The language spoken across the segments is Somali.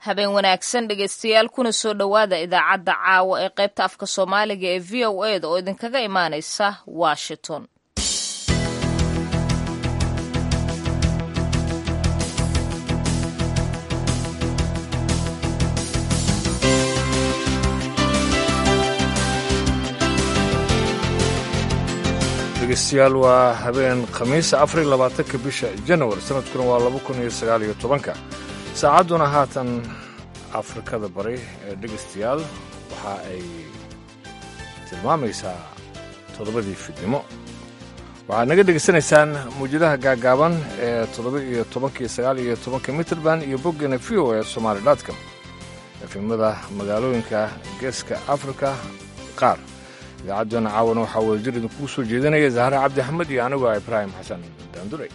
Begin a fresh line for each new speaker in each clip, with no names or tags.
habeen wanaagsan dhegaystayaal kuna soo dhowaada idaacadda caawa ee qaybta afka soomaaliga ee v o e da oo idinkaga imaanaysa washington
dhegeystayaal waa habeen khamiisa afar iyo labaatanka bisha janawari sanadkuna waa laba kun iyo sagaal iyo tobanka saacadduna haatan afrikada bari ee dhegaystayaal waxa ay tilmaamaysaa toddobadii fidnimo waxaad naga dhegaysanaysaan mawjadaha gaagaaban ee toddoba iyo tobanka iyo sagaal iyo tobanka mitrband iyo boggeena v o e somaali dotcom efimada magaalooyinka geeska afrika qaar idaacaddana caawana waxaa wadajir idinkugu soo jeedinaya zahra cabdi axmed iyo anigoo ibraahim xasan daandure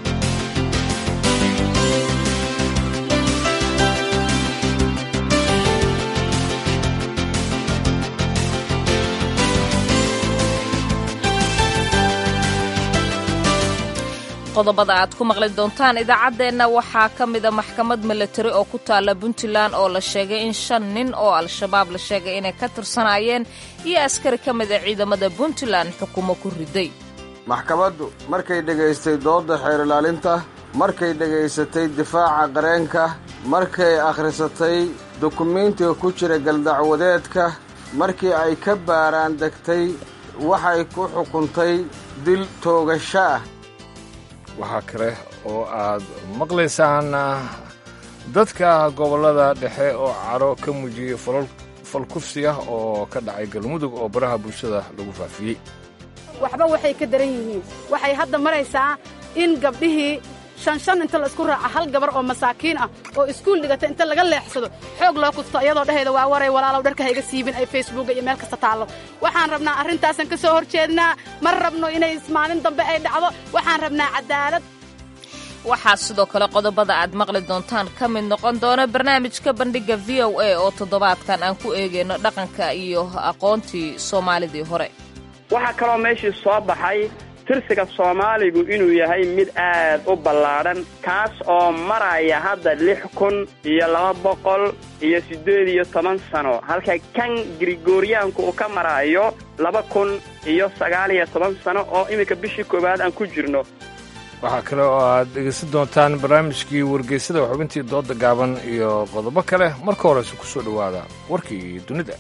qodobada aad ku maqli doontaan idaacaddeenna waxaa ka mida maxkamad milatari oo ku taalla puntland oo la sheegay in shan nin oo al-shabaab la sheegay inay ka tirsanaayeen iyo askari ka mida ciidamada puntland xukumo ku riday
maxkamaddu markay dhegaystay doodda xeer ilaalinta markay dhegaysatay difaaca qareenka markay akhrisatay dukumiintiga ku jira galdacwadeedka markii ay ka baaraan degtay waxay ku xukuntay dil toogasho ah
waxaa kale oo aad maqlaysaan dadka gobollada dhexe oo caro ka muujiyey falkufsi ah oo ka dhacay galmudug oo baraha bulshada lagu faafiyey
waxba waxay ka daran yihiin waxay hadda maraysaa in gabdhihii shan shan inta la isku raaca hal gabar oo masaakiin ah oo iskuul dhigata inta laga leexsado xoog loo kufto iyadoo dhehayda waa waray walaalow dharka hayga siibin ay facebooka iyo meel kasta taallo waxaan rabnaa arrintaasan ka soo hor jeednaa ma rabno inay maalin dambe ay dhacdo waxaan rabnaa cadaalad
waxaa sidoo kale qodobada aad maqli doontaan ka mid noqon doona barnaamijka bandhigga v o a oo toddobaadkan aan ku eegayno dhaqanka iyo aqoontii soomaalidii hore
waxaa kaloo meeshii soo baxay tirsiga soomaaligu inuu yahay mid aad u ballaadhan kaas oo maraya hadda lix kun iyo laba boqol iyo siddeed iyo toban sano halka kan grigoriyaanku uu ka marayo laba kun iyo sagaal iyo toban sano oo iminka bishii koowaad aan ku jirno
waxaa kale oo aad dhegaysan doontaan barnaamijkii wargeysada xubintii doodda gaaban iyo qodobo kale marka horeyse ku soo dhowaada warkii dunida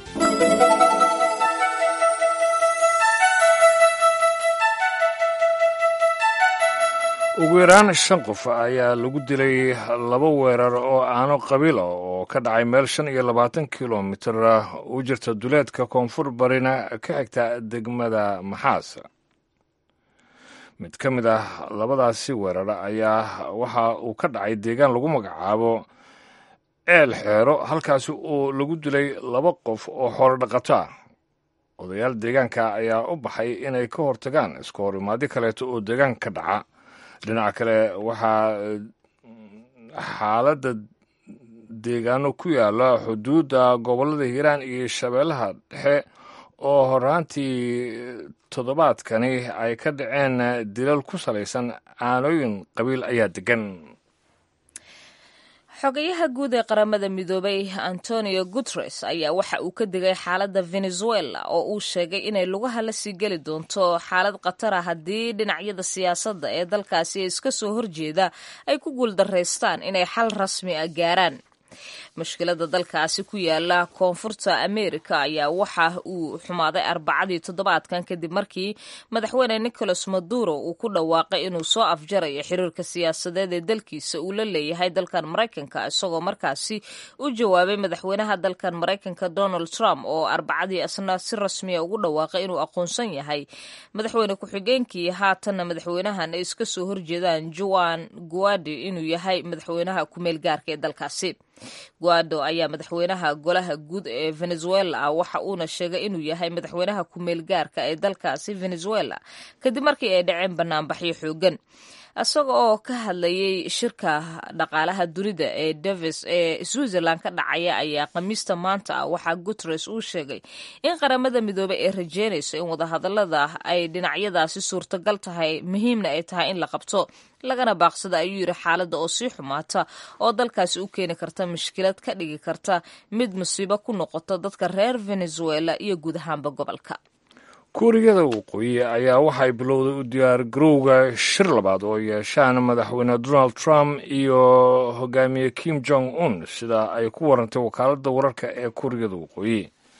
ugu yaraan shan qof ayaa lagu dilay laba weerar oo aano qabiila oo ka dhacay meel shan iyo labaatan kilomitir u jirta duleedka koonfur barina ka xigta degmada maxaas mid ka mid ah labadaasi weerar ayaa waxa uu ka dhacay deegaan lagu magacaabo eel xeero halkaasi oo lagu dilay laba qof oo xoolo dhaqato ah odayaal deegaanka ayaa u baxay inay ka hortagaan iska hor imaadyo kaleeto oo deegaanka ka dhaca dhinaca kale waxaa xaaladda deegaano ku yaala xuduudda gobollada hiiraan iyo shabeellaha dhexe oo horaantii toddobaadkani ay ka dhaceen dilal ku salaysan aanooyin qabiil ayaa degan
xogayaha guud ee qaramada midoobay antonio guteres ayaa waxa uu ka digay xaaladda venezuela oo uu sheegay inay lugaha la sii geli doonto xaalad khatara haddii dhinacyada siyaasadda ee dalkaasi ee iska soo horjeeda ay ku guuldaraystaan inay xal rasmi ah gaaraan mushkilada dalkaasi ku yaala koonfurta ameerika ayaa waxa uu xumaaday arbacadii toddobaadkan kadib markii madaxweyne nicolas maduro uu ku dhawaaqay inuu soo afjarayo xiriirka siyaasadeed ee dalkiisa uu la leeyahay dalkan maraykanka isagoo markaasi u jawaabay madaxweynaha dalkan maraykanka donald trump oo arbacadii asna si rasmiya ugu dhawaaqay inuu aqoonsan yahay madaxweyne ku-xigeenkii haatanna madaxweynahan ay iska soo horjeedaan juan guadi inuu yahay madaxweynaha kumeel gaarka ee dalkaasi guado ayaa madaxweynaha golaha guud ee venezuela waxa uuna sheegay inuu yahay madaxweynaha kumeel gaarka ee dalkaasi venezuela kadib markii ay dhaceen banaanbaxyo xoogan isaga oo ka hadlayay shirka dhaqaalaha dunida ee davis ee switzerland ka dhacaya ayaa khamiista maanta ah waxaa guteres uu sheegay in qaramada midoobey ay rajeynayso in wadahadalada ay dhinacyadaasi suurtagal tahay muhiimna ay tahay in la qabto lagana baaqsada ayuu yidhi xaaladda oo sii xumaata oo dalkaasi u keeni karta mushkilad ka dhigi karta mid musiibo ku noqoto dadka reer venezuela iyo guud ahaanba gobolka
kuuriyada waqooyi ayaa waxay bilowday u diyaar garowga shir labaad oo yeeshaan madaxweyne donald trump iyo hogaamiye kim jong un sida ay ku warantay wakaaladda wararka ee kuuriyada waqooyi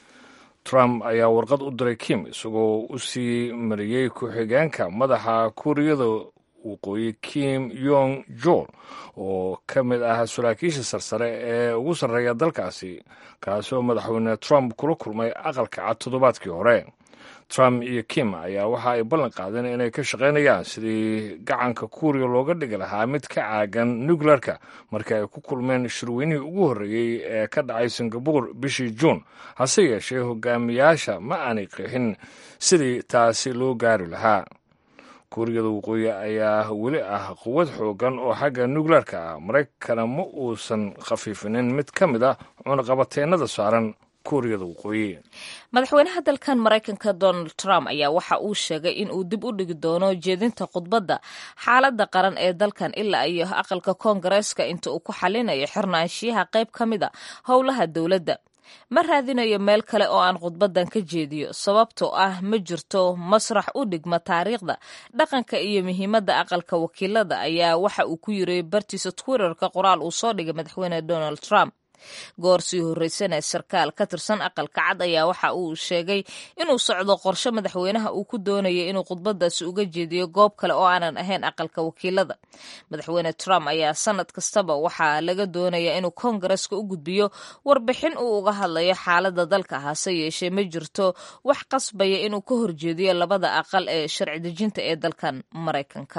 trump ayaa warqad u diray kim isagoo u sii mariyey ku-xigeenka madaxa kuuriyada waqooyi kim yong jol oo ka mid ah saraakiisha sarsare ee ugu sarreeya dalkaasi kaasoo madaxweyne trump kula kulmay aqalka cad toddobaadkii hore trump iyo kim ayaa waxa ay ballan qaadeen inay ka shaqaynayaan sidii gacanka kuuriya looga dhigi lahaa mid ka caagan nuclearka markii ay ku kulmeen shirweynihii ugu horreeyey ee ka dhacay singabore bishii juun hase yeeshee hogaamiyaasha ma aanay qeexin sidii taasi loo gaari lahaa kuuriyada waqooyi ayaa weli ah quwad xoogan oo xagga nuclearka ah maraykana ma uusan khafiifinin mid ka mid ah cunaqabateennada saaran kuuriyada waqooyi
madaxweynaha dalkan maraykanka donald trump ayaa waxa uu sheegay in uu dib u dhigi doono jeedinta khudbadda xaaladda qaran ee dalkan ilaa iyo aqalka koongareeska inta uu ku xalinayo xirnaanshiyaha qayb ka mid a howlaha dowladda ma raadinayo meel kale oo aan khudbaddan ka jeediyo sababtoo ah ma jirto masrax u dhigma taariikhda dhaqanka iyo muhiimadda aqalka wakiilada ayaa waxa uu ku yiri bartiisa twitterka qoraal uu soo dhigay madaxweyne donald trump goor sii horreysana sarkaal ka tirsan aqalka cad ayaa waxa uu sheegay inuu socdo qorshe madaxweynaha uu ku doonaya inuu khudbadaasi uga jeediyo goob kale oo aanan ahayn aqalka wakiilada madaxweyne trump ayaa sanad kastaba waxaa laga doonaya inuu koongareska u gudbiyo warbixin uu uga hadlayo xaaladda dalka hase yeeshee ma jirto wax qasbaya inuu ka horjeediyo labada aqal ee sharci dejinta ee dalkan maraykanka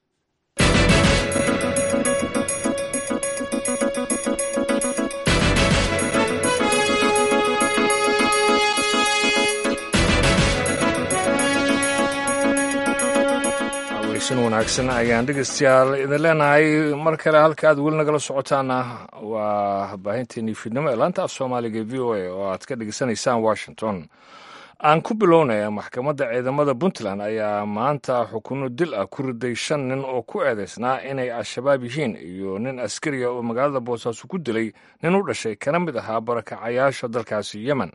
weysan wanaagsan ayaan dhegeystayaal idin leenahay mar kale halka aad weli nagala socotaana waa baahinteenii fiidnimo ee laanta af soomaaliga v o a oo aad ka dhegeysanaysaan washington aan ku bilownaya maxkamadda ciidamada puntland ayaa maanta xukuno dil ah ku riday shan nin oo ku eedeysnaa inay al-shabaab yihiin iyo nin askariya oo magaalada boosaaso ku dilay nin u dhashay kana mid ahaa barakacayaasha dalkaasi yemen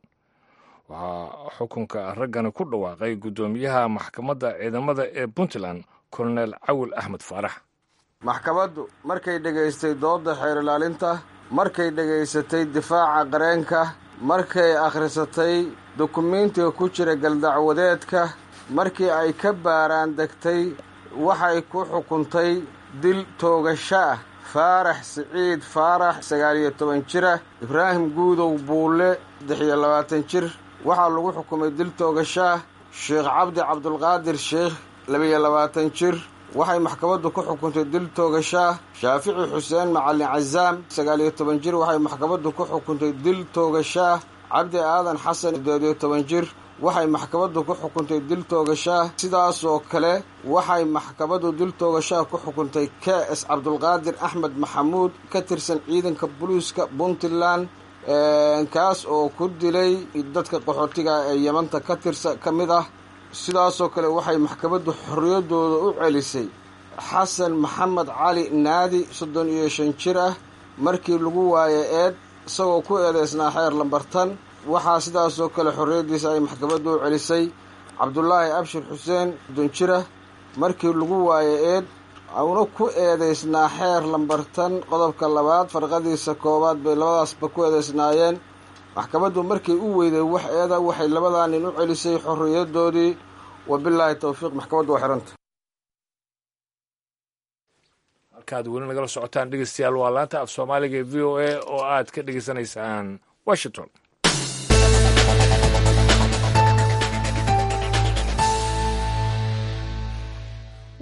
waxaa xukunka raggani ku dhawaaqay guddoomiyaha maxkamadda ciidamada ee puntland kolonel cawil axmed faarax
maxkamaddu markay dhegaystay doodda xeer ilaalinta markay dhegaysatay difaaca qareenka markay akhrisatay dukumiintiga ku jira galdacwadeedka markii ay ka baaraan degtay waxay ku xukuntay dil toogasho ah faarax siciid faarax sagaal iyo toban jira ibraahim guudow buulle saddex iyo labaatan jir waxaa lagu xukumay dil toogasho ah sheekh cabdi cabdulqaadir sheekh labiyo labaatan jir waxay maxkamaddu ku xukuntay dil toogashaah shaafici xuseen macalin casaam sagaal iyo toban jir waxay maxkamaddu ku xukuntay dil toogashaah cabdi aadan xasan siddeed iyo toban jir waxay maxkamaddu ku xukuntay dil toogashaah sidaasoo kale waxay maxkamaddu dil toogashaah ku xukuntay k s cabdulqaadir axmed maxamuud ka tirsan ciidanka boliiska puntland kaas oo ku dilay dadka qaxootiga ee yamanta ka tirsa ka mid ah sidaasoo kale waxay maxkamaddu xorriyaddooda u celisay xasan maxamed cali naadi soddon iyo shan jir ah markii lagu waayay eed isagoo ku eedeysnaa xeer lambartan waxaa sidaasoo kale xorriyaddiisa ay maxkamaddu u celisay cabdulaahi abshir xuseen soddon jir ah markii lagu waayay eed una ku eedeysnaa xeer lambartan qodobka labaad farqadiisa koowaad bay labadaasba ku eedeysnaayeen maxkamaddu markay u weyday wax eeda waxay labadaa nin u celisay xorriyadoodii wabilaahi towfiiq maxkamaddu waa xiranta
halkaad weli nagala socotaan dhegeystayaal waa laanta af soomaaliga ee v o a oo aad ka dhegeysanaysaan washington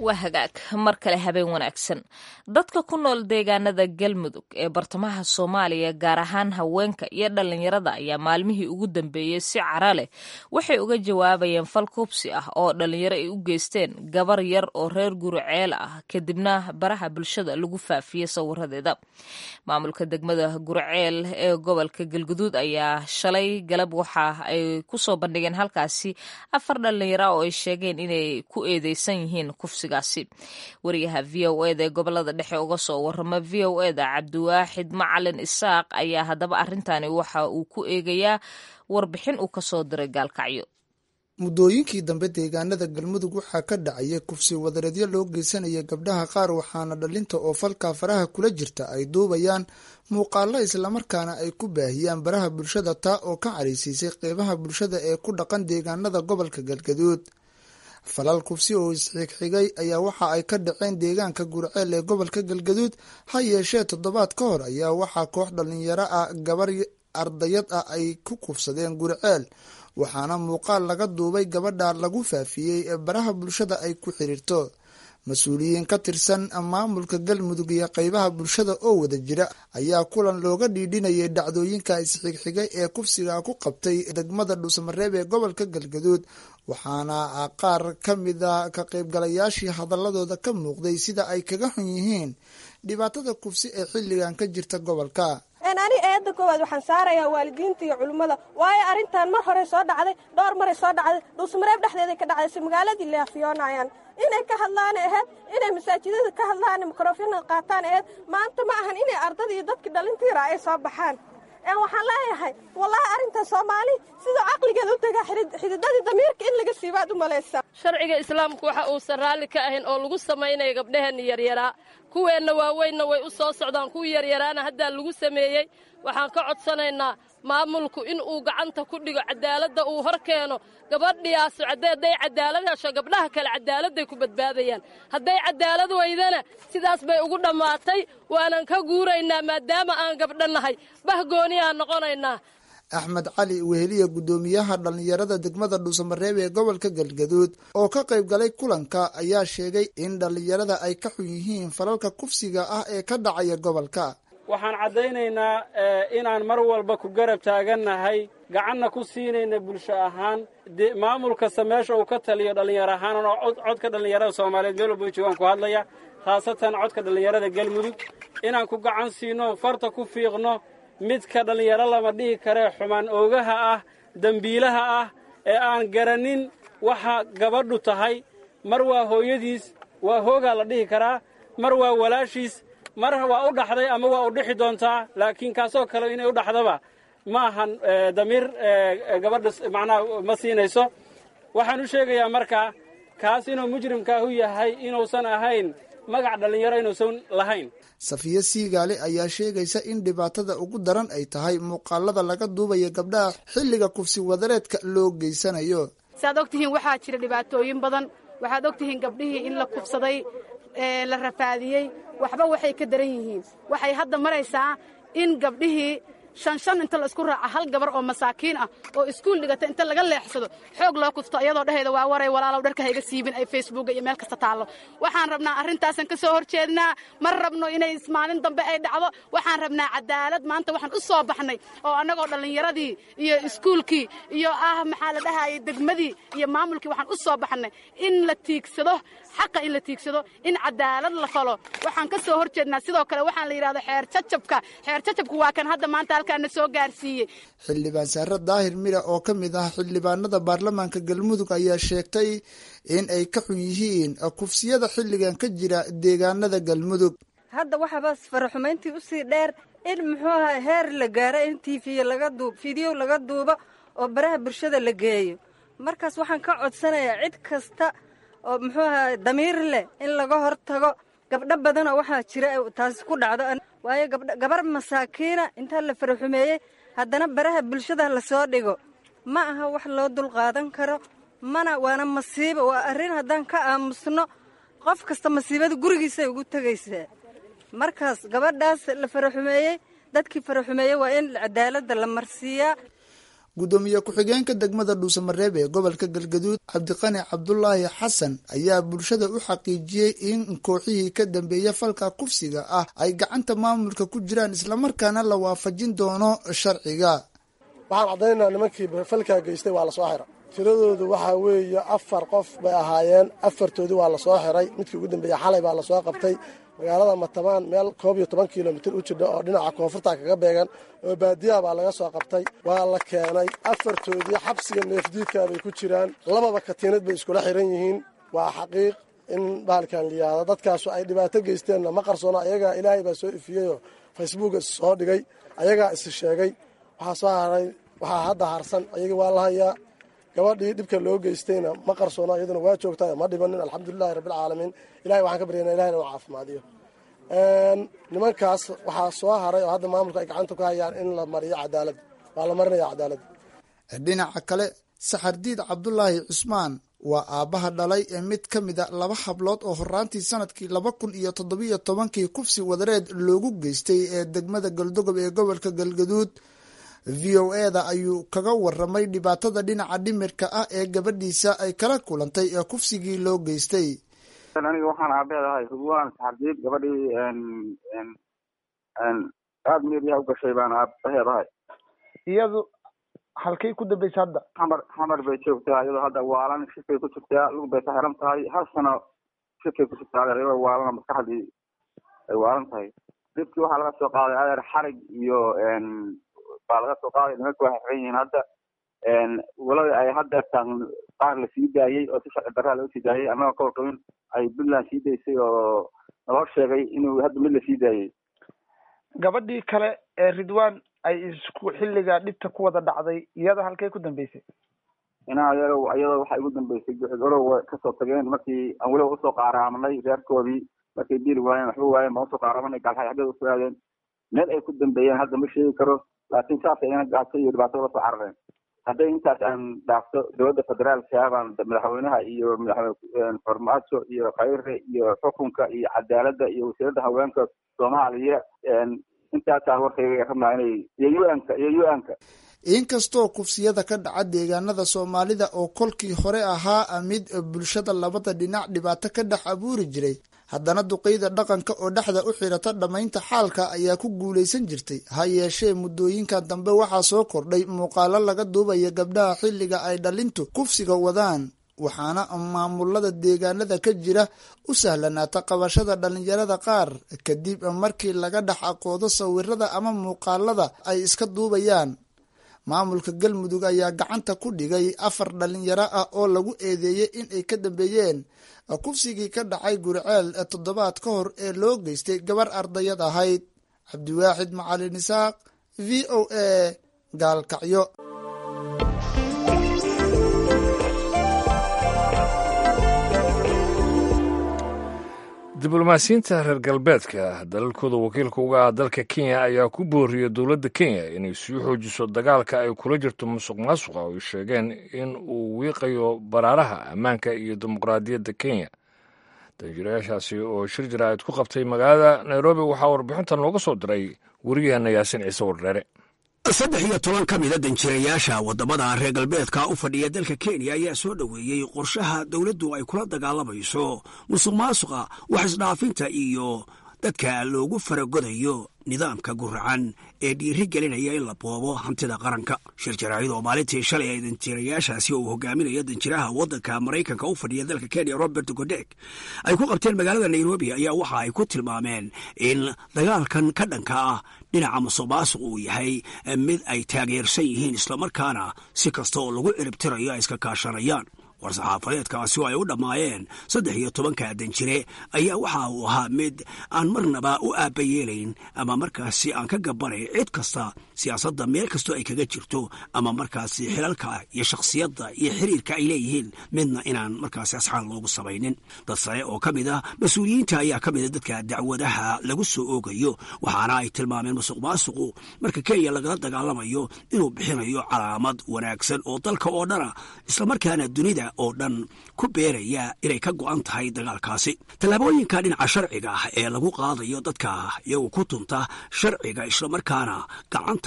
waa hagaag mar kale habeen wanaagsan dadka ku nool deegaanada galmudug ee bartamaha soomaaliya gaar ahaan haweenka iyo dhallinyarada ayaa maalmihii ugu dambeeyey si cara leh waxay uga jawaabayeen fal kubsi ah oo dhallinyaro ay u geysteen gabar yar oo reer guriceel ah kadibna baraha bulshada lagu faafiyey sawiradeeda maamulka degmada guriceel ee gobolka galguduud ayaa shalay galab waxa ay kusoo bandhigeen halkaasi afar dhallinyaro oo ay sheegeen inay ku eedeysan yihiin kufsi wariyaha v o eda ee gobolada dhexe uga soo warama v o eda cabdiwaaxid macalin isaaq ayaa haddaba arrintani waxa uu ku eegayaa warbixin uu kasoo diray gaalkacyo
muddooyinkii dambe deegaanada galmudug waxaa ka dhacaya kufsi wadareedyo loo geysanaya gabdhaha qaar waxaana dhalinta oo falkaa faraha kula jirta ay duubayaan muuqaalo islamarkaana ay ku baahiyaan baraha bulshada taa oo ka caraysiisay qeybaha bulshada ee ku dhaqan deegaanada gobolka galgaduud falal kufsi oo isxigxigay ayaa waxa ay ka dhaceen deegaanka gurceel ee gobolka galgaduud ha yeeshee toddobaad ka hor ayaa waxaa koox dhalinyaro ah gabar ardayad ah ay ku kufsadeen gurceel waxaana muuqaal laga duubay gabadha lagu faafiyey ee baraha bulshada ay ku xiriirto mas-uuliyiin ka tirsan maamulka galmudug iyo qeybaha bulshada oo wada jira ayaa kulan looga dhiidhinayay dhacdooyinka isxigxigay ee kufsiga ku qabtay degmada dhuusamareeb ee gobolka galgaduud waxaana qaar ka mida ka qaybgalayaashii hadaladooda ka muuqday sida ay kaga xun yihiin dhibaatada kufsi ee xilligan ka jirta gobolka
ani eedda koowaad waxaan saarayaa waalidiinta iyo culummada waayo arrintan mar horey soo dhacday dhowr maray soo dhacday dhuusmareeb dhexdeeday ka dhacday si magaaladii leafiyoonayaan inay ka hadlaan aheyd inay masaajidada ka hadlaan mikrofona qaataan aheyd maanta ma ahan inay ardada iyo dadkii dhalintiira ay soo baxaan waxaan leeyahay wallaahi arrintan soomaali siduu caqligeeda u tagaa xididadii damiirka in laga siibaad u malaysaa
sharciga islaamku waxa uusan raalli ka ahayn oo lagu samaynaya gabdhaheenna yaryaraa kuweenna waaweynna way u soo socdaan kuwii yaryaraana haddaa lagu sameeyey waxaan ka codsanaynaa maamulku in uu gacanta ku dhigo cadaaladda uu hor keeno gabadhiyaas hadday cadaalad hesho gabdhaha kale cadaaladday ku badbaadayaan hadday cadaalad weydana sidaas bay ugu dhammaatay waanan ka guuraynaa maadaama aan gabdho nahay bahgooniyaa noqonaynaa
axmed cali weheliya guddoomiyaha dhallinyarada degmada dhuusamareeb ee gobolka galgaduud oo ka qayb galay kulanka ayaa sheegay in dhallinyarada ay ka xun yihiin falalka kufsiga ah ee ka dhacaya gobolka
waxaan caddaynaynaa inaan mar walba ku garab taagannahay gacanna ku siinayna bulsho ahaan maamul kasta meesha uu ka taliyo dhallinyaro ahaan oo codka dhallinyarada soomaaliyeed meel walba joogaan ku hadlaya khaasatan codka dhallinyarada galmudug inaan ku gacan siino farta ku fiiqno midka dhallinyaro lama dhihi karee xumaan oogaha ah dembiilaha ah ee aan garannin waxa gabadhu tahay mar waa hooyadiis waa hoogaa la dhihi karaa mar waa walaashiis mar waa u dhaxday ama waa u dhixi doontaa laakiin kaasoo kale inay u dhaxdaba ma ahan damiir gabadha macnaha ma siinayso waxaan u sheegayaa markaa kaas inuu mujrimkaahu yahay inuusan ahayn magac dhallinyaro inuusan lahayn
safiyo siigaale ayaa sheegaysa in dhibaatada ugu daran ay tahay muuqaalada laga duubaya gabdhaha xilliga kufsi wadareedka loo geysanayo
saaad og tihiin waxaa jira dhibaatooyin badan waxaad og tihiin gabdhihii in la kufsaday la rafaadiyey waxba waxay ka daran yihiin waxay hadda maraysaa in gabdhihii shan shan inta la isku raaca hal gabar oo masaakiin ah oo iskuul dhigata inta laga leexsado xoog loo kufto iyadoo dhehayda waa waray walaalow dharka hayga siibin ay facebooka iyo meel kasta taallo waxaan rabnaa arrintaasan ka soo hor jeednaa ma rabno inay maalin dambe ay dhacdo waxaan rabnaa cadaalad maanta waxaan u soo baxnay oo annagoo dhallinyaradii iyo iskuulkii iyo ah maxaa la dhahayay degmadii iyo maamulkii waxaan u soo baxnay in la tiigsado xaqa in la tiigsado in cadaalad la falo waxaan ka soo hor jeednaa sidoo kale waxaan la yidhahdo xeer jajabka xeer jajabka waa kan hadda maanta halkaana soo gaarsiiyey
xildhibaan saare daahir mira oo ka mid ah xildhibaanada baarlamaanka galmudug ayaa sheegtay in ay ka xun yihiin kufsiyada xilligan ka jira deegaanada galmudug
hadda waxaaba faraxumayntii usii dheer in muxuu aha heer la gaaro in tiifiyo laga duub fideyo laga duubo oo baraha bulshada la geeyo markaas waxaan ka codsanayaa cid kasta oo muxuu aha damiir leh in laga hor tago gabdho badanoo waxaa jira taasi ku dhacdo waayo gabar masaakiina intaa la faraxumeeyey haddana baraha bulshada lasoo dhigo ma aha wax loo dulqaadan karo mana waana masiibo waa arrin haddaan ka aamusno qof kasta masiibada gurigiisay ugu tegaysaa markaas gabadhaas la faraxumeeyey dadkii faraxumeeyey waa in cadaaladda la marsiiyaa
guddoomiye ku-xigeenka degmada dhuusamareeb ee gobolka galgaduud cabdiqani cabdulaahi xasan ayaa bulshada u xaqiijiyey in kooxihii ka dambeeya falka kufsiga ah ay gacanta maamulka ku jiraan islamarkaana la waafajin doono sharciga
waxaan caddaynaa nimankii falkaa geystay waa lasoo xira tiradoodu waxaa weeye afar qof bay ahaayeen afartoodii waa lasoo xiray midkii ugu dambeeya xalay baa lasoo qabtay magaalada matabaan meel koob iyo toban kilomitir u jidha oo dhinaca koonfurta kaga beegan oo baadiyaha baa laga soo qabtay waa la keenay afartoodii xabsiga neefdiidkaa bay ku jiraan lababa katiinad bay iskula xiran yihiin waa xaqiiq in bahalkan liyaado dadkaasu ay dhibaato geysteenna ma qarsoona ayagaa ilaahay baa soo ifiyeyoo facebook is soo dhigay ayagaa is sheegay waxaa soo haray waxaa hadda harsan ayaga waa la hayaa gabadhii dhibka loo geystayna ma qarsoona iyaduna waa joogtaa ma dhibanin alxamdulilahi rabbilcaalamiin ilahay waxaan ka baryana ilahay inuu caafimaadiyo nimankaas waxaa soo haray oo hadda maamulka ay gacanta ku hayaan in la mariyo cadaalad waa la marinaya cadaalad
dhinaca kale saxardiid cabdulaahi cusmaan waa aabbaha dhalay ee mid ka mida laba hablood oo horaantii sanadkii laba kun iyo toddobiyo tobankii kufsi wadareed loogu geystay ee degmada galdogob ee gobolka galgaduud v o eda ayuu kaga waramay dhibaatada dhinaca dhimirka ah ee gabadhiisa ay kala kulantay ee kufsigii loo geystay
aniga waxaan aabeedahay hubwaan saxardiid gabadhii aada meeriyaha u gashay baan aabaheedahay
iyadu halkay ku dambaysa hadda
xamar xamar bay joogtaa iyadoo hadda waalan shifay ku jirtaa lug bay ka xiran tahay hal sano shifay ku jirtaa adeer iyadoo waalana maskaxdii ay waalan tahay dhibkii waxaa laga soo qaaday adeer xarig iyo baa laga soo qaaday nimanka waxay xiran yihiin hadda walada ay hadda tan qaar la sii daayey oo si sharci darraa loo sii daayey annagoo ka warqabin ay puntland sii daysay oo naloo sheegay inuu hadda mid la sii daayey
gabadhii kale ee ridwan ay isku xilliga dhibta ku wada dhacday iyada halkay ku dambeysay
inaa ayago iyadoo waxay ugu dambeysay guxud orow kasoo tageen markii aan weliba usoo qaaraamanay reerkoodii markay diili waayeen waxba waayeen baan usoo qaaraamanay gaalxay xaggeeda usoo aadeen meel ay ku dambeeyeen hadda ma sheegi karo laakiin saasay ina gaato iyo dhibaato lasoo carareen hadday intaas aan dhaafto dowladda federaalka baan madaxweynaha iyo madaxweyne farmaajo iyo khayre iyo xukunka iyo cadaaladda iyo wasiiradda haweenka soomaaliya intaasaa warkayga rabnaa inay iyo u-anka iyo u-anka
inkastoo kufsiyada ka dhaca deegaanada soomaalida oo kolkii hore ahaa mid bulshada labada dhinac dhibaato ka dhex abuuri jiray haddana duqeyda dhaqanka oo dhexda u xirata dhammaynta xaalka ayaa ku guulaysan jirtay ha yeeshee muddooyinkan dambe waxaa soo kordhay muuqaalo laga duubaya gabdhaha xilliga ay dhalintu kufsiga wadaan waxaana maamulada deegaanada ka jira u sahlanaata qabashada dhalinyarada qaar kadib markii laga dhex aqoodo sawirada ama muuqaalada ay iska duubayaan maamulka galmudug ayaa gacanta ku dhigay afar dhalinyaro ah oo lagu eedeeyey in ay ka dambeeyeen kufsigii ka dhacay guriceel toddobaad ka hor ee loo geystay gabar ardayad ahayd cabdiwaaxid macalin isaaq v o a gaalkacyo
diblomaasiyiinta reer galbeedka dalalkooda wakiilka uga ah dalka kenya ayaa ku booriyey dowladda kenya inay sii xoojiso dagaalka ay kula jirto musuq maasuqa oo ay sheegeen in uu wiiqayo baraaraha ammaanka iyo dimuqraadiyadda kenya danjirayaashaasi oo shir jaraa'id ku qabtay magaalada nairobi waxaa warbixintan looga soo diray weriyaheena yaasin ciise wardheere
saddex iyo toban ka mida danjirayaasha waddamada reer galbeedka u fadhiya dalka kenya ayaa soo dhoweeyey qorshaha dowladdu ay kula dagaalamayso musuq maasuqa wax isdhaafinta iyo dadka loogu faragodayo nidaamka guracan ee dhiiri gelinaya in la boobo hantida qaranka shir jaraa'id oo maalintii shalay ay danjirayaashaasi uu hogaaminayo danjiraha waddanka maraykanka u fadhiya dalka kenya robert godek ay ku qabteen magaalada nairobi ayaa waxa ay ku tilmaameen in dagaalkan ka dhanka ah dhinaca musuq maasuq uu yahay mid ay taageersan yihiin islamarkaana si kasta oo lagu ciribtirayo ay iska kaashanayaan war-saxaafadeedkaasi oo ay u dhammaayeen saddex iyo tobanka danjire ayaa waxa uu ahaa mid aan marnaba u aabbayeelayn ama markaasi aan ka gabbanayn cid kasta siyaasadda meel kastoo ay kaga jirto ama markaasi xilalka iyo shakhsiyadda iyo xiriirka ay leeyihiin midna inaan markaasi asxaan loogu samaynin dad sare oo ka mid ah mas-uuliyiinta ayaa ka mida dadka dacwadaha lagu soo oogayo waxaana ay tilmaameen musuq maasuqu marka kenya lagala dagaalamayo inuu bixinayo calaamad wanaagsan oo dalka oo dhana islamarkaana dunida oo dhan ku beeraya inay ka go'an tahay dagaalkaasi tallaabooyinka dhinaca sharciga ah ee lagu qaadayo dadka iyagu ku tunta sharciga islamarkaana gacanta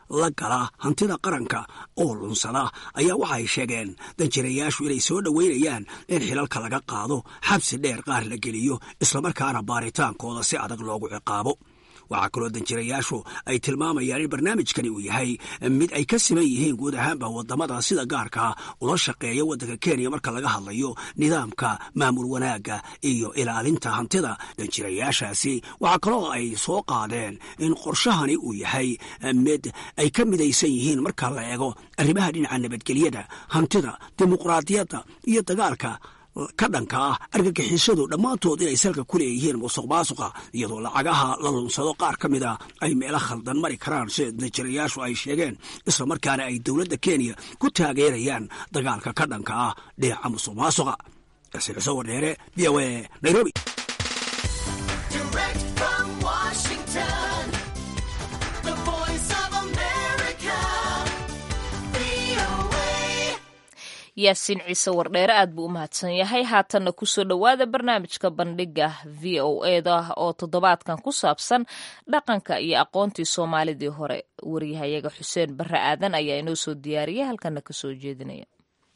la gala hantida qaranka oo lunsada ayaa waxay sheegeen danjirayaashu inay soo dhoweynayaan in xilalka laga qaado xabsi dheer qaar la geliyo islamarkaana baaritaankooda si adag loogu ciqaabo waxaa kaloo danjirayaashu ay tilmaamayaan in barnaamijkani uu yahay mid ay ka siman yihiin guud ahaanba wadamada sida gaarka ula shaqeeya waddanka kenya marka laga hadlayo nidaamka maamul wanaagga iyo ilaalinta hantida danjirayaashaasi waxaa kaloo ay soo qaadeen in qorshahani uu yahay mid ay ka midaysan yihiin marka la eego arrimaha dhinaca nabadgelyada hantida dimuqraadiyadda iyo dagaalka ka dhanka ah argagixisadu dhammaantood inay salka ku leeyihiin musuq maasuqa iyadoo lacagaha la lunsado qaar ka mid a ay meelo khaldan mari karaan sida danjirayaashu ay sheegeen islamarkaana ay dowladda kenya ku taageerayaan dagaalka ka dhanka ah dhinaca musuq maasuqa xuseen wardheere v o a nairobi
yaasiin ciise wardheere aad buu u mahadsan yahay haatanna kusoo dhowaada barnaamijka bandhiga v o eda oo toddobaadkan ku saabsan dhaqanka iyo aqoontii soomaalidii hore waryahayaga xuseen barre aadan ayaa inoo soo diyaariyay halkana kasoo jeedinaya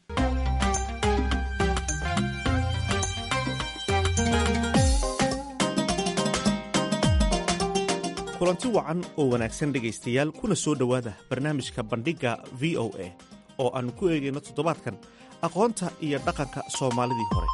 kulanti wacan oo wanaagsan dhegaystayaal kuna soo dhowaada barnaamijka bandhigga v o a oo aannu ku eegayno toddobaadkan aqoonta iyo dhaqanka soomaalidii hore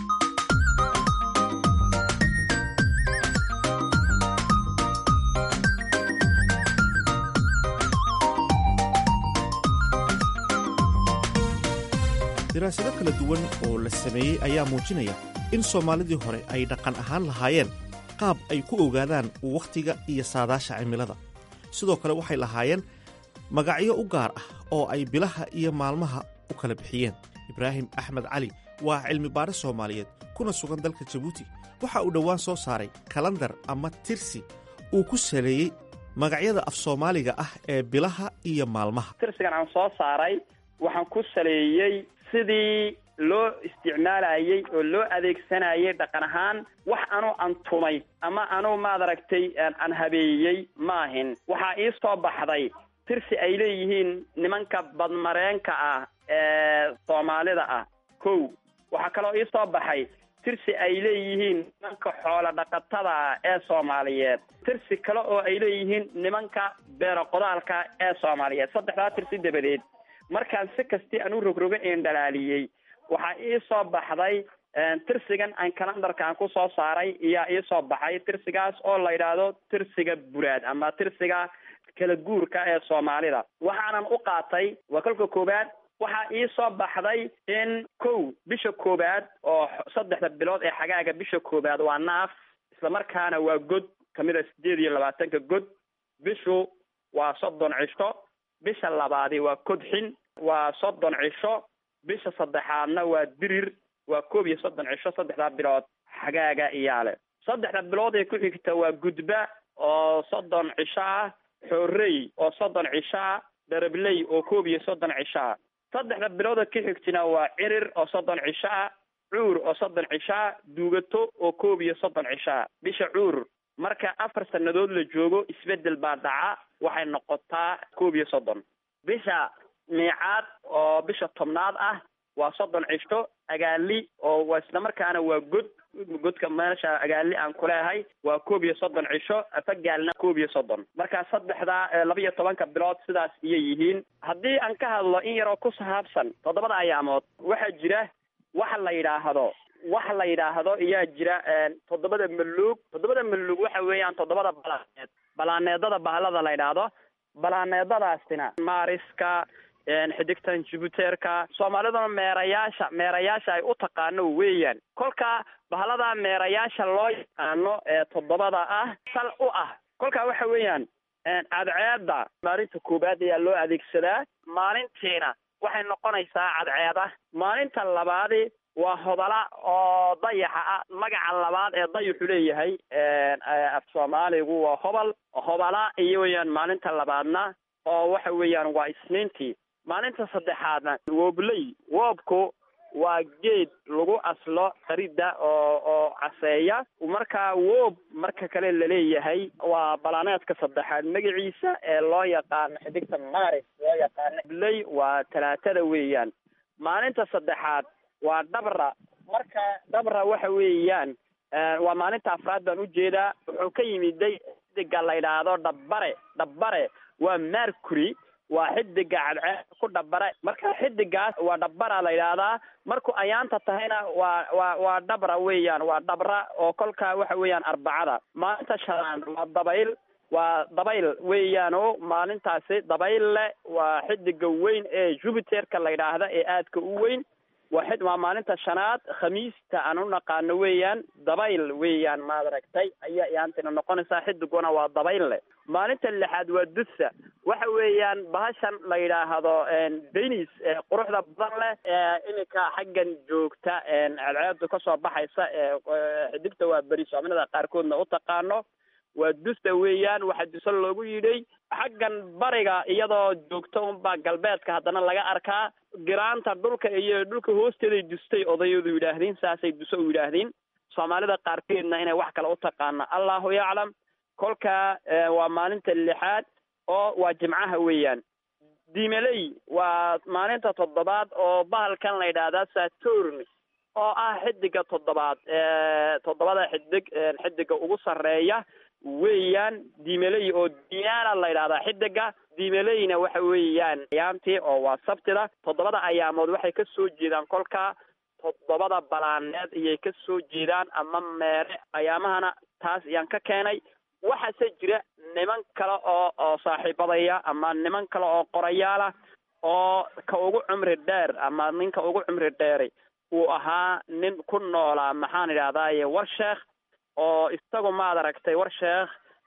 daraasado kala duwan oo la sameeyey ayaa muujinaya in soomaalidii hore ay dhaqan ahaan lahaayeen qaab ay ku ogaadaan wakhtiga iyo saadaasha cimilada sidoo kale waxay lahaayeen magacyo u gaar ah oo ay bilaha iyo maalmaha u kala bixiyeen ibraahim axmed cali waa cilmi baare soomaaliyeed kuna sugan dalka jabuuti waxa uu dhowaan soo saaray kalandar ama tirsi uu ku saleeyey magacyada af soomaaliga ah ee bilaha iyo maalmaha
tirsigan aan soo saaray waxaan ku saleeyey sidii loo isticmaalayey oo loo adeegsanayay dhaqan ahaan wax anuu antumay ama anuu maad aragtay aan habeeyey maahin waxaa ii soo baxday tirsi ay leeyihiin nimanka badmareenka ah ee soomaalida ah kow waxaa kaloo ii soo baxay tirsi ay leeyihiin nimanka xoola dhaqatada ah ee soomaaliyeed tirsi kale oo ay leeyihiin nimanka beero qodaalka ee soomaaliyeed saddexdaa tirsi dabadeed markaan si kastii aan u rogroga een dhalaaliyey waxaa ii soo baxday tirsigan aan kalandarkaan ku soo saaray iyaa ii soo baxay tirsigaas oo la yidhaahdo tirsiga buraad ama tirsiga kala guurka ee soomaalida waxaanan u qaatay waa kolka koowaad waxaa ii soo baxday in kow bisha koowaad oo saddexda bilood ee xagaaga bisha koowaad waa naaf islamarkaana waa god kamid a sideed iyo labaatanka god bishu waa soddon cisho bisha labaadi waa kodxin waa soddon cisho bisha saddexaadna waa dirir waa koob iyo soddon cisho saddexdaa bilood xagaaga iyaale saddexda bilood ee ku xigta waa gudba oo soddon cisho ah xoorey oo soddon cisho ah dharabley oo koob iyo soddon cisho ah saddexda bilooda ka xigtina waa cirir oo soddon cisho ah cuur oo soddon cisho ah duugato oo koob iyo soddon cisho ah bisha cuur marka afar sannadood la joogo isbeddel baa dhaca waxay noqotaa koob iyo soddon bisha miicaad oo bisha tobnaad ah waa soddon cisho agaali oo islamarkaana waa god godka meesha agaali aan kuleehay waa koob iyo soddon cisho afagaalna koob iyo soddon marka saddexdaa laba iyo tobanka bilood sidaas iyay yihiin haddii aan ka hadlo in yaroo ku sahaabsan toddobada ayaamood waxaa jira waxa la yidhaahdo waxa la yidhaahdo iyaa jira toddobada maluug toddobada maluug waxa weeyaan toddobada balaaneed balaaneedada bahalada la yidhaahdo balaaneedadaasina maariska xidigtan jibuteerka soomaaliduna meerayaasha meerayaasha ay u taqaano weeyaan kolka bahalada meerayaasha loo yaqaano ee toddobada ah sal u ah kolka waxa weeyaan cadceeda maalinta koowaad ayaa loo adeegsadaa maalintiina waxay noqonaysaa cadceeda maalinta labaadi waa hodala oo dayaxa ah magaca labaad ee dayaxu leeyahay af soomaaligu waa hobal hobala iyo weeyaan maalinta labaadna oo waxa weeyaan waa isniintii maalinta saddexaadna woobley woobku waa geed lagu aslo qaridda oo oo caseeya marka woob marka kale laleeyahay waa balaaneedka saddexaad magaciisa ee loo yaqaano xidigta maris loo yaqaano bley waa talaatada weeyaan maalinta saddexaad waa dhabra marka dhabra waxa weeyaan waa maalinta afraad baan ujeedaa wuxuu ka yimiday xidiga la yidhaahdo dhabbare dhabbare waa mercury waa xidiga cadceed ku dhabare marka xidigaas waa dhabbara la yidhaahdaa markuu ayaanta tahayna waa waa waa dhabra weeyaan waa dhabra oo kolka waxa weeyaan arbacada maalinta shanaad waa dabayl waa dabayl weeyaan o maalintaasi dabayl leh waa xidiga weyn ee jupiterka la yidhaahda ee aadka u weyn waa xid waa maalinta shanaad khamiista aan u naqaano weeyaan dabayl weeyaan maad aragtay ayaa iyaantina noqonaysaa xidiguna waa dabayl leh maalinta lixaad waa dusa waxa weeyaan bahashan la yidhaahdo denis quruxda badan leh iminka xaggan joogta cadceedu kasoo baxaysa xidigta waa beri soominada qaarkoodna u taqaano waa dusta weeyaan waxaa duso loogu yidhay xaggan bariga iyadoo joogto unbaa galbeedka haddana laga arkaa giraanta dhulka iyo dhulka hoosteeday dustay odayadu yidhaahdeen saasay duso u yidhaahdeen soomaalida qaarkeedna inay wax kale u taqaano allahu yaclam kolka waa maalinta lixaad oo waa jimcaha weeyaan dimeley waa maalinta toddobaad oo bahalkan la yidhaahdaa saturn oo ah xidiga toddobaad toddobada xidig xidiga ugu sarreeya weeyaan dimeley oo diana la yidhahdaa xidiga dimeleyna waxa weeyaan ayaamtii oo waa sabtida toddobada ayaamood waxay ka soo jeedaan kolka toddobada balaaneed ayay ka soo jeedaan ama meere ayaamahana taas ayaan ka keenay waxaase jira niman kale oo oo saaxiibadaya ama niman kale oo qorayaala oo ka ugu cumri dheer ama ninka ugu cumri dheeri uu ahaa nin ku noolaa maxaan idhahdaaye war sheekh oo isagu maad aragtay war sheekh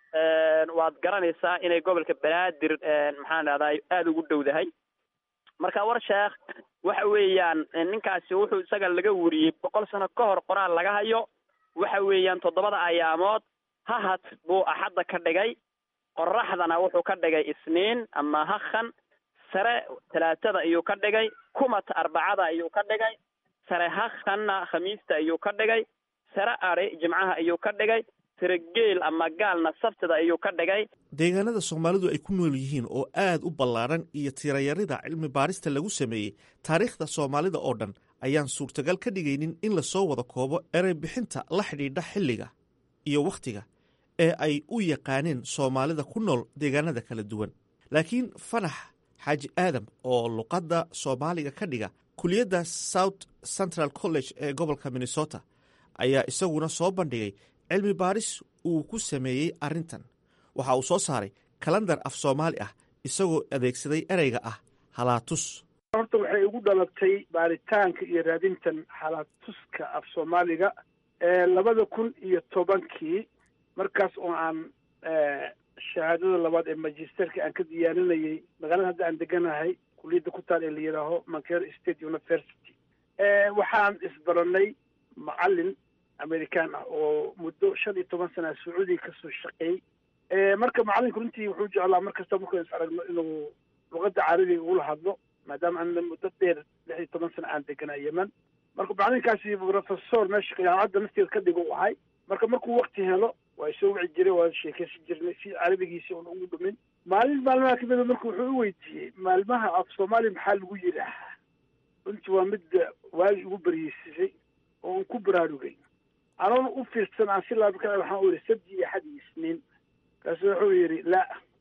waad garanaysaa inay gobolka banaadir maxaan idhahdaa aada ugu dhowdahay marka war sheekh waxa weeyaan ninkaasi wuxuu isaga laga wariyey boqol sano ka hor qoraal laga hayo waxa weeyaan toddobada ayaamood hahad buu axadda ka dhigay qoraxdana wuxuu ka dhigay isniin ama hakhan sare talaatada ayuu ka dhigay kumat arbacada ayuu ka dhigay sare hakhanna khamiista ayuu ka dhigay sare ari jimcaha ayuu ka dhigay sare geel ama gaalna sabtida ayuu ka dhigay
deegaanada soomaalidu ay ku nool yihiin oo aad u ballaadhan iyo tirayarida cilmi baarista lagu sameeyey taariikhda soomaalida oo dhan ayaan suurtagal ka dhigaynin in lasoo wada koobo erey bixinta la xidhiidha xilliga iyo wakhtiga ee ay u yaqaaneen soomaalida ku nool deegaanada kala duwan laakiin fanax xaaji aadam oo luqadda soomaaliga ka dhiga kuliyadda south central college ee gobolka minnesota ayaa isaguna soo bandhigay cilmi baaris uu ku sameeyey arrintan waxa uu soo saaray kalandar af soomaali ah isagoo adeegsaday ereyga ah halaatus
horta waxay igu dhalatay baaritaanka iyo raadintan halaatuska af soomaaliga labada kun iyo tobankii markaas oo aan shahaadada labaad ee magisterka aan ka diyaarinayay magaalada hadda aan deganahay kuliyadda ku taal ee la yidhaaho mancare state university waxaan isbaranay macalin american ah oo muddo shan iyo toban sana sacuudiga kasoo shaqeeyey marka macalinku runtii wuxuu jeclaa mar kasta markuu is aragno inuu luqadda carabiga ugula hadlo maadaama ana muddo dheer lix iyo toban sana aan deganaa yeman marka macalinkaasi professor meesha jaamacadda nafteeda ka dhigo u ahay marka markuu wakti helo waa soo wici jiray waa sheekeysan jirnay si carabigiisi una ugu dhumin maalin maalmaha kamida marka wuxuu u weydiiyey maalmaha af soomaaliya maxaa lagu yidhaahaa runtii waa midda waagi ugu baryeysisay oo un ku baraarugay anoona u fiirsan aan si laaba ka waxaan u yihi sabti iyo axad iyo isniin kaasu wuxuu yidhi la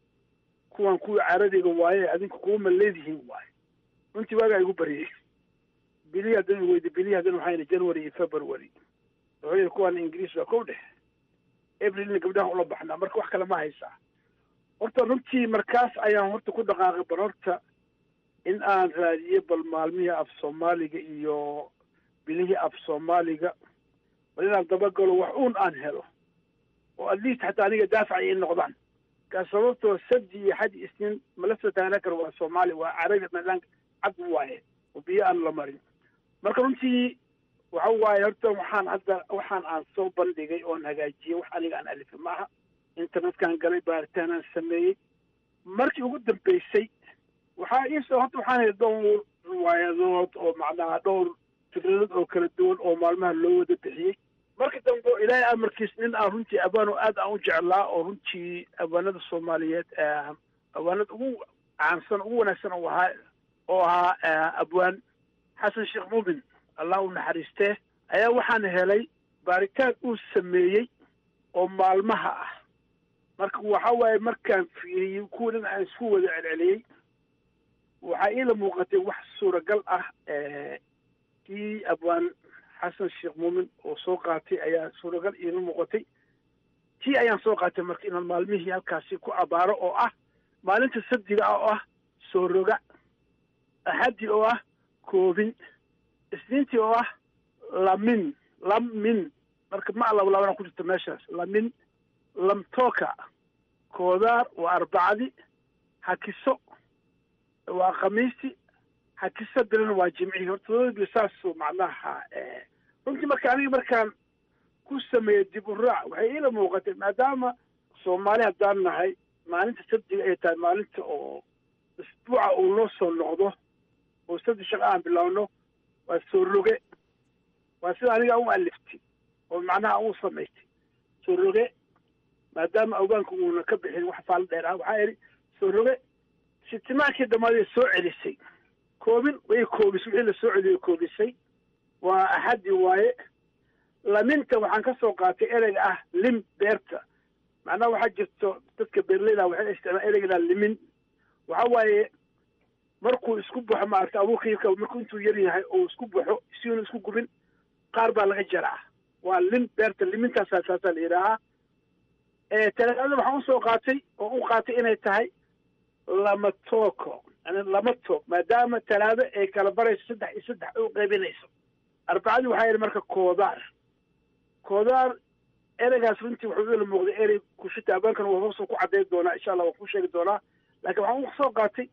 kuwan kuwii carabiga waaye adinku kuwama leedihiin waaye runtii waagaa igu baryey bilihi haddana weydi bilihi haddana waxaa yidhi january iyo february wuxuu yidhi kuwan ingiriis waa kow dhex aprilna gabdhahan ula baxnaa marka wax kale ma haysaa horta runtii markaas ayaan horta ku dhaqaaqay bal horta in aan raadiyo bal maalmihii af soomaaliga iyo bilihii af soomaaliga bal inaan dabagalo wax uun aan helo oo at least xataa aniga daafac ay noqdaan kaas sababtoo sabti iyo xad isniin mala soo taagna karo waa soomaali waa carabi madaan cad waaye oo biyo aan la marin marka runtii waxa waaye horta waxaan hadda waxaan aan soo bandhigay oon hagaajiyey wax aniga aan alifay maaha internetkaan galay baaritaan aan sameeyey markii ugu dambeysay waxaa iisoo horta waxaan helay dhowr riwaayadood oo macnaha dhowr fikrad oo kala duwan oo maalmaha loo wada bixiyey marka dambe ilaahay amarkiis nin aan runtii abaan oo aad aan u jeclaa oo runtii abaanada soomaaliyeed abaanada ugu caansan ugu wanaagsan oo ahaa oo ahaa abwaan xasan sheekh muumin allah u naxariistee ayaa waxaan helay baaritaan uu sameeyey oo maalmaha ah marka waxa waaye markaan fiiriyey kuwa dhan aan isku wada celceliyey waxaa iila muuqatay wax suuragal ah kii abwaan xasan sheekh muumin oo soo qaatay ayaa suuragal iila muuqatay tii ayaan soo qaatay marka inaan maalmihii halkaasi ku abaaro oo ah maalinta sabdiga ah oo ah soo roga axaddi oo ah koobin isniintii oo ah lamin lamin marka ma labalabana ku jirto meeshaas lamin lamtooka koodaar waa arbacadi hakiso waa khamiisti hakiso bilana waa jimcihii horta labadii saasuu macnaha runtii marka aniga markaan ku sameeyey dib u raac waxay iila muuqatay maadaama soomaali haddaan nahay maalinta sabdiga ay tahay maalinta oo isbuuca uu noo soo noqdo oo sabdi shaqo aan bilaawno waa soo roge waa sida aniga u aliftay oo macnaha u samaystay soo roge maadaama awgaanka uuna ka bixin wax faal dheer ah waxaa idhi soo roge sitimaankii dhammaadee soo celisay koobin way koobisay wixii la soo celiyay koobisay waa axaddi waaye laminta waxaan ka soo qaatay ereyga ah lim beerta macnaha waxaa jirto dadka beerleyda waxay isticmaal ereyga limin waxa waaye markuu isku baxo maarata abuurka markuu intuu yar yahay oo isku baxo siuna isku gubin qaar baa laga jaraa waa lim beerta limintaasaa saasaa la yidhaahaa talaadada waxaan usoo qaatay oo u qaatay inay tahay lama tooko yani lama toog maadaama talaado ay kala barayso saddex iyo saddex u qaybinayso arbacadii waxaa yidhi marka koodaar koodaar ereygaas runtii wuxuu ila muuqday erey kushita abaankana waa hoosoo ku caddayn doonaa insha allah waan ku sheegi doonaa laakiin waxaan usoo qaatay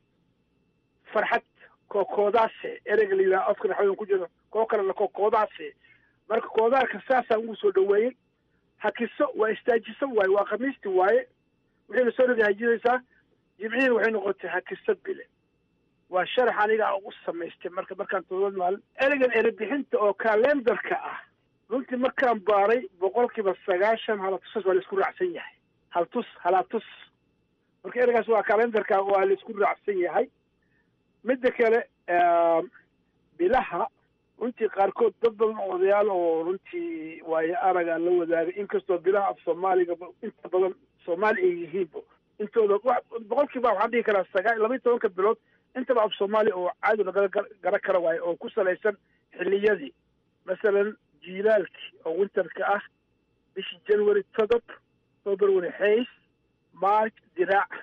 farxad kookoodaase ereyga la yidhaha afka naxwadan ku jiro koo kalena kookoodaase marka koodaarka saasaan ugu soo dhaweeyey hakiso waa istaajiso waaye waa khamiisti waaye wixii lasoo roga hajinaysaa jimcihiina waxay noqotay hakiso bile waa sharax aniga aan u samaystay marka markaan todobad maalin ereygan erebixinta oo kalendarka ah runtii markaan baaray boqolkiiba sagaashan halatusas waa laisku raacsan yahay haltus halatus marka ereygaas waa kalendarka waa laisku raacsan yahay midda kale bilaha runtii qaarkood dad badan oo odayaal oo runtii waayo aragaa la wadaagay inkastoo bilaha af soomaaliga inta badan soomaali ay yihiinba intooda boqolkiiba waxaan dhihi karaa sagaa laba iyo tobanka bilood intaba af soomaaliya oo caadi lagala gara kara waayo oo ku salaysan xilliyadii masalan jiilaalkii oo winterka ah bishii january todob february hays march diraac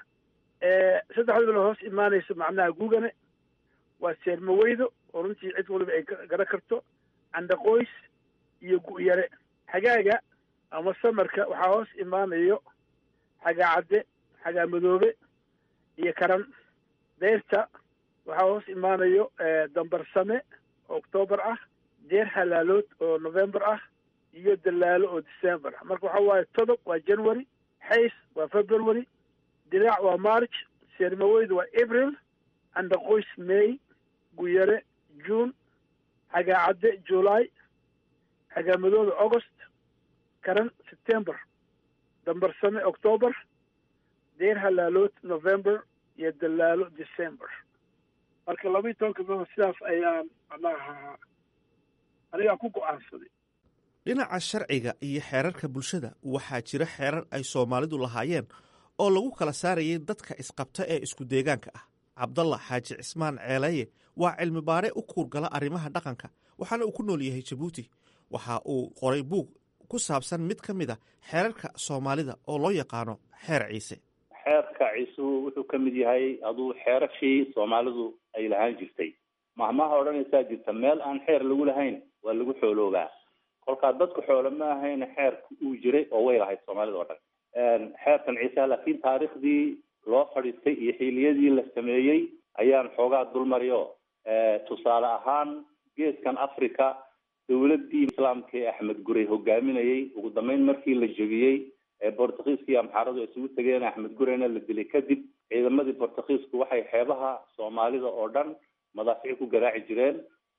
saddexda bilood hoos imaanaysa macnaha gugane waa seermaweydo oo runtii cid waliba ay gara karto candaqoys iyo gu'yare xagaaga ama samarka waxaa hoos imaanayo xagaa cadde xagaa madoobe iyo karan deyrta waxaa hoos imaanayo dambarsame oo octoobar ah deer halaalood oo november ah iyo dalaalo oo december ah marka waxaa waaye todob waa january xays waa february diraac waa march seermaweydu waa april candaqoys may guyare june xagaa cadde july xagaa madoobe august karan september dambarsame octoober deer halaalood november iyo dalaalo december marka laba iyo tobanka bilood sidaas ayaan macnaha anigaa ku go-aansaday
dhinaca sharciga iyo xeerarka bulshada waxaa jira xeerar ay soomaalidu lahaayeen oo lagu kala saarayay dadka isqabta ee isku deegaanka ah cabdalla xaaji cismaan ceelaye waa cilmi baare u kuurgala arrimaha dhaqanka waxaana uu ku nool yahay jabuuti waxa uu qoray buug ku saabsan mid ka mid a xeerarka soomaalida oo loo yaqaano xeer ciise
xeerka ciisuhu wuxuu ka mid yahay aduu xeerashii soomaalidu ay lahaan jirtay mahmaha odhanaysaa jirta meel aan xeer lagu lahayn waa lagu xooloobaa kolkaa dadku xoolo ma ahayn xeerka uu jiray oo way lahayd soomaalida oo dhan xeerkan ciiseha laakiin taariikhdii loo fadhiistay iyo xiiliyadii la sameeyey ayaan xoogaa dulmariyo tusaale ahaan geeskan africa dowladii islaamka ee axmed gurey hogaaminayay ugu dambeyn markii la jebiyey ee bortugiiska iyo amxaaradu isugu tegeen axmed gureyna la dilay kadib ciidamadii bortugiisku waxay xeebaha soomaalida oo dhan madaafici ku garaaci jireen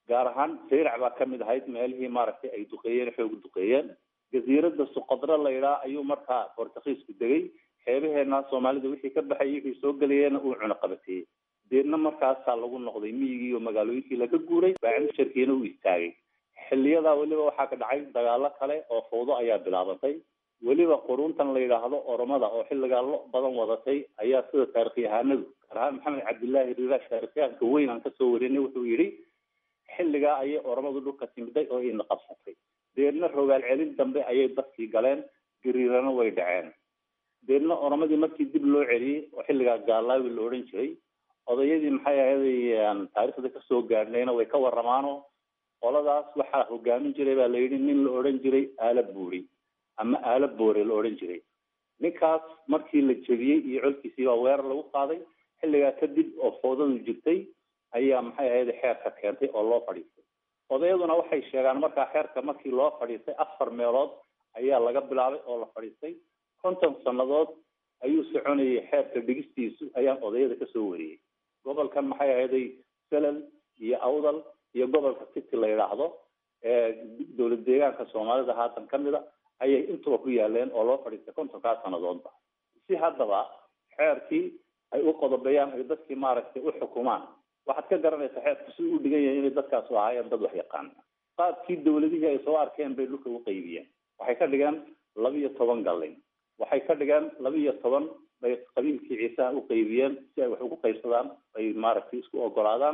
gaar ahaan sayrac baa kamid ahayd meelihii maaragtay ay duqeeyeen xoog duqeeyeen jasiirada suqadro la yidhaha ayuu markaa bortugiisku degay xeebaheena soomaalida wixii ka baxay wixii soo gelayeena uu cunaqabateeyey deedna markaasaa lagu noqday miyigii iyo magaalooyinkii laga guuray baacimusharkiina uu istaagay xiliyadaa weliba waxaa ka dhacay dagaalo kale oo fawdo ayaa bilaabatay weliba quruntan la yidhaahdo oromada oo xilligaa lo badan wadatay ayaa sida taarikhyahanadu gaar ahaan maxamed cabdillaahi rirash taarikhyahanka weyn aan kasoo warinay wuxuu yidhi xilligaa ayay oromadu dhulka timiday oo ina qabsatay deedna rogaal celin dambe ayay dadkii galeen gariirana way dhaceen deedna oromadii markii dib loo celiyey oo xilligaa gaalaawi la odhan jiray odayadii maxay ahaday taariikhda kasoo gaadhnayna way ka waramaano qoladaas waxaa hogaamin jiray baa la yidhi nin la odhan jiray aala buuri ama aala boore la odhan jiray ninkaas markii la jebiyey iyo colkiisii baa weerar lagu qaaday xilligaa kadib oo foodadu jirtay ayaa maxay ahayd xeerka keentay oo loo fadhiistay odayaduna waxay sheegaan markaa xeerka markii loo fadhiistay afar meelood ayaa laga bilaabay oo la fadhiistay konton sannadood ayuu soconayay xeerka dhigistiisu ayaan odayada kasoo wariyey gobolkan maxay ahaday selal iyo awdal iyo gobolka city la yidhaahdo ee dowlad deegaanka soomaalida haatan kamid a ayay intuba ku yaaleen oo loo fadhiistay kontonkaa sannadoodba si haddaba xeerkii ay u qodobeeyaan ay dadkii maaragtay u xukumaan waxaad ka garanaysaa xeerku si u dhigan yahay inay dadkaasu ahaayeen dad wax yaqaan qaabkii dawladihii ay soo arkeen bay dhulka u qaybiyeen waxay ka dhigeen laba iyo toban gallin waxay ka dhigeen laba iyo toban bay qabiilkii ciisaha u qaybiyeen si ay wax ugu qaybsadaan ay maaragtay isku ogolaadaan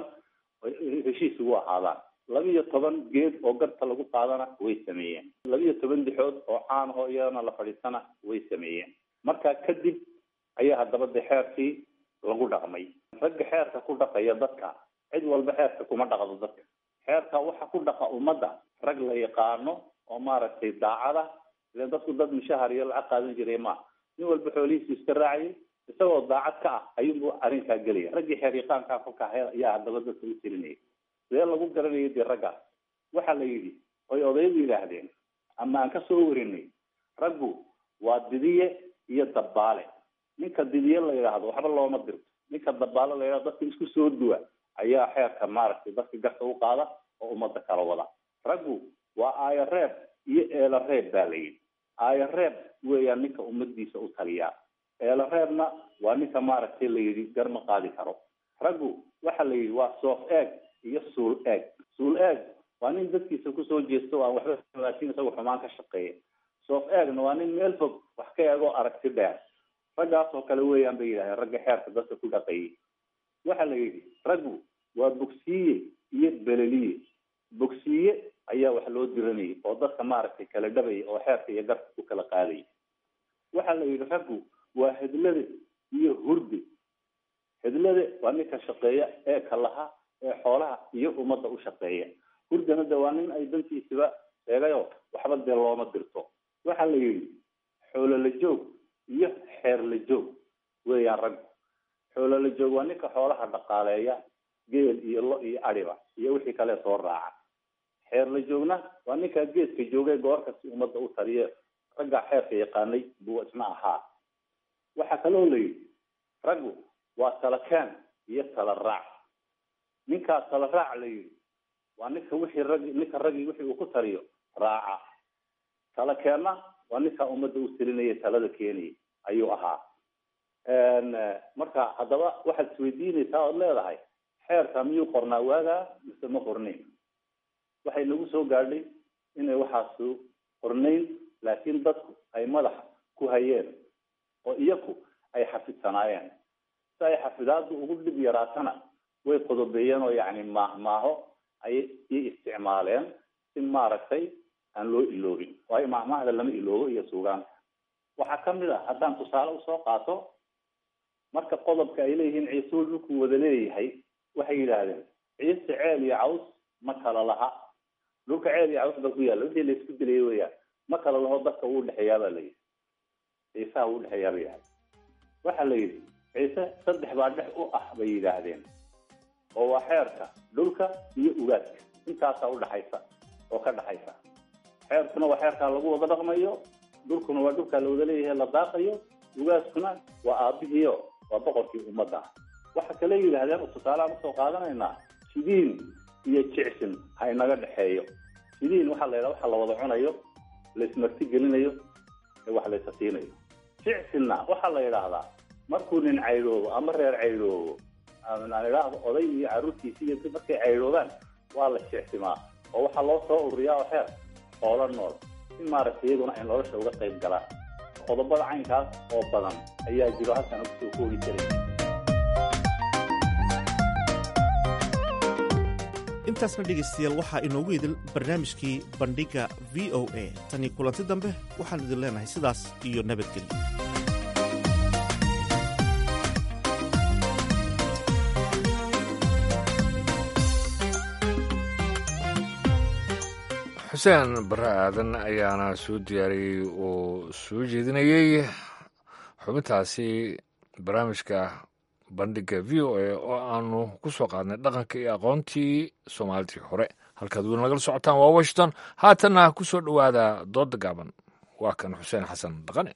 heshiis ugu ahaadaan laba iyo toban geed oo garta lagu qaadana way sameeyeen laba iyo toban dixood oo caan ahoo iyadana la fadhiisana way sameeyeen markaa kadib ayaa haddaba de xeerkii lagu dhaqmay ragga xeerka ku dhaqaya dadka cid walba xeerka kuma dhaqdo dadka xeerka waxa ku dhaqa ummadda rag la yaqaano oo maaragtay daacada ilen dadku dad mushahar iyo lacag qaadan jiray maaha nin walba xoolihiisu iska raacayay isagoo daacad ka ah ayuunbu arrinkaa gelaya raggii xeer yaqaankaa kolka ayaa haddaba dadka u tirinayay sidee lagu garanayay dee raggaas waxaa la yidhi oy odayadu yidhaahdeen ama aan kasoo warinay raggu waa didiye iyo dabbaale ninka didiye la yidhaahdo waxba looma dirto ninka dabbaale la yidhahdo dadka isku soo duwa ayaa xeerka maaragtay dadka garta u qaada oo ummadda kala wada raggu waa aayo reeb iyo eelo reeb baa la yidhi aayo reeb weeyaan ninka ummadiisa u taliyaa eelo reebna waa ninka maaragtay la yidhi garma qaadi karo raggu waxa la yidhi waa soof eeg iyo suul eeg suul eeg waa nin dadkiisa kusoo jeesto aan waxba laakiin isagu xumaan ka shaqeeya soof eegna waa nin meel fog wax ka eegoo aragti dheer raggaas oo kale weeyaan bay yidhahdeen ragga xeerka dadka ku dhaqayay waxa la yidhi raggu waa bogsiiye iyo beleliye bogsiiye ayaa wax loo diranayay oo dadka maaragtay kala dhabaya oo xeerka iyo garka ku kala qaadaya waxa la yidhi raggu waa hedlade iyo hurde hedlade waa ninka shaqeeya ee kalaha ee xoolaha iyo ummadda u shaqeeya hurdana de waa nin ay dantiisiba sheegayo waxba dee looma dirto waxa la yidhi xoolo la joog iyo xeer la joog weeyaan raggu xoolo la joog waa ninka xoolaha dhaqaaleeya geel iyo lo iyo adiba iyo wixii kale soo raaca xeer la joogna waa ninkaa geeska joogay goorka si ummadda u taliye raggaa xeerka yaqaanay buu isna ahaa waxaa kaloo la yidhi raggu waa tala keen iyo tala raac ninkaa tala raac la yidhi waa ninka wixii rag ninka raggii wixii uu ku taliyo raaca tala keenna waa ninkaa ummadda u talinaya talada keenaya ayuu ahaa marka haddaba waxaad isweydiinaysaa ood leedahay xeerka miyuu qornaa waagaa mise ma qornayn waxay nagu soo gaadhay inay waxaasu qornayn laakiin dadku ay madaxa ku hayeen oo iyaku ay xafidsanaayeen si ay xafidaadu ugu dhib yaraatana way qodobeeyeen oo yacni maahmaaho ay i isticmaaleen si maaragtay aan loo iloobin waayo maahmaahda lama iloobo iyo suugaanka waxaa kamid a haddaan tusaale usoo qaato marka qodobka ay leeyihiin ciisuu dhulku wada leeyahay waxay yidhaahdeen ciise ceel iyo caws ma kala laha dhulka ceel iyo caws ba ku yaalla wixii laisku dilayay weyaan ma kala laho dadka uu dhexeeyaa baa la yidhi ciisaha uu dhexeeyaa ba yahay waxaa la yidhi ciise saddex baa dhex u ah bay yidhaahdeen oo waa xeerka dhulka iyo ugaadka intaasaa udhaxaysa oo ka dhaxaysa xeerkuna waa xeerkaa lagu wada dhaqmayo dhulkuna waa dhulkaa la wada leeyahay la daaqayo ugaaskuna waa aabihiio waa boqorkii ummadda waxa kale yidhaahdeen tusaaleaan usoo qaadanaynaa shidiin iyo jicsin ha inaga dhexeeyo sidiin waxaa la yidhaha waxa la wada cunayo laismarti gelinayo ee wax laysa siinayo jicsinna waxaa la yidhaahdaa markuu nin caydhoobo ama reer caydhoobo aan idhaahdo oday iyo carruurtiisi iyo markay caydhoobaan waa la jicsimaa oo waxaa loo soo ururiyaa oo xeer xoolo nool si maaragtay iyaguna ay nolosha uga qayb galaan qodobada caynkaas oo badan ayaa jiro halkan kusoo koogi jiray
intaasna dhegaystayaal waxaa inoogu idil barnaamijkii bandhigga v o a tanii kulanti dambe waxaan idin leenahay sidaas iyo nabadgelyo
xuseen barre aadan ayaana soo diyaariyey oo soo jeedinayey xubintaasi barnaamijka bandhigga v o a oo aanu ku soo qaadnay dhaqanka iyo aqoontii soomaalidii hore halkaad weli nagala socotaan waa washington haatanna ku soo dhowaada doodda gaaban waa kan xuseen xasan dhaqane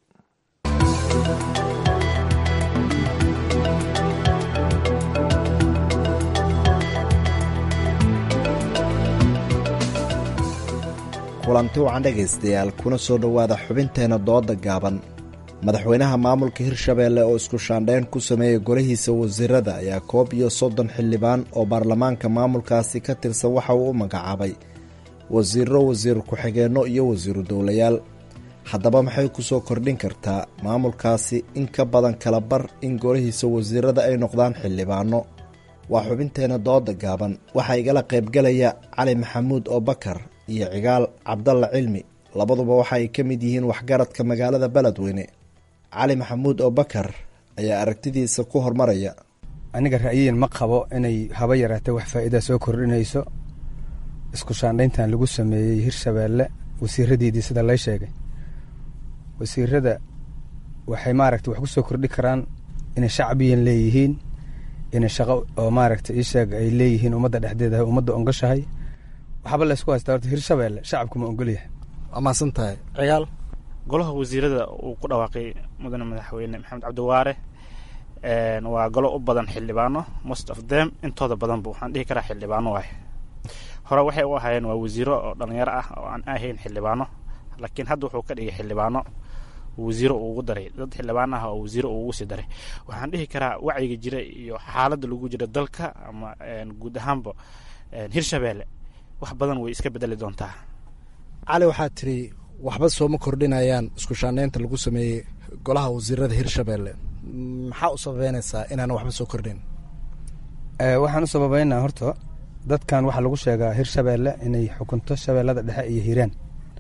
kulanti wacan dhegaystayaal kuna soo dhowaada xubinteenna dooda gaaban madaxweynaha maamulka hirshabeelle oo isku shaandhayn ku sameeyey golihiisa wasiirada ayaa koob iyo soddon xildhibaan oo baarlamaanka maamulkaasi ka tirsan waxa uu u magacaabay wasiiro wasiir ku-xigeenno iyo wasiiru dowlayaal haddaba maxay ku soo kordhin kartaa maamulkaasi in ka badan kala bar in golihiisa wasiirada ay noqdaan xildhibaano waa xubinteenna dooda gaaban waxaa igala qaybgalaya cali maxamuud oo bakar iyo cigaal cabdalla cilmi labaduba waxa ay ka mid yihiin waxgaradka magaalada beledweyne cali maxamuud oo bakar ayaa aragtidiisa ku hormaraya
aniga ra'yiin ma qabo inay haba yaraatee wax faa'iida soo kordhinayso isku shaandhayntan lagu sameeyey hirshabeelle wasiiradeedii sida lay sheegay wasiirada waxay maaragtay wax ku soo kordhi karaan inay shacbiyan leeyihiin inay shaqo oo maaragtay ii sheeg ay leeyihiin ummadda dhexdeeda ummadda ongashahay waxba laysku haystaa horta hirshabeelle shacabku ma ogolyahay
waa mahadsan tahay cigaal
golaha wasiirada uu ku dhawaaqay mudane madaxweyne maxamed cabdiwaare waa golo u badan xildhibaano most of them intooda badanba waxaan dhihi karaa xildhibaano waay hore waxay u ahaayeen waa wasiiro oo dhalinyaro ah oo aan ahayn xildhibaano laakiin hadda wuxuu ka dhigay xildhibaano wasiiro uu ugu daray dad xildhibaan ah oo wasiiro uu ugu sii daray waxaan dhihi karaa wacyiga jira iyo xaaladda lagu jira dalka ama guud ahaanba hirshabeelle wax badan way iska bedeli doontaa
cali waxaad tiri waxba sooma kordhinayaan isku shaandhaynta lagu sameeyey golaha wasiirada hirshabeelle maxaa u sababeynaysaa inaana waxba soo kordhin
waxaan u sababeynaa horta dadkan waxaa lagu sheegaa hirshabeelle inay xukunto shabeellada dhexe iyo hiiraan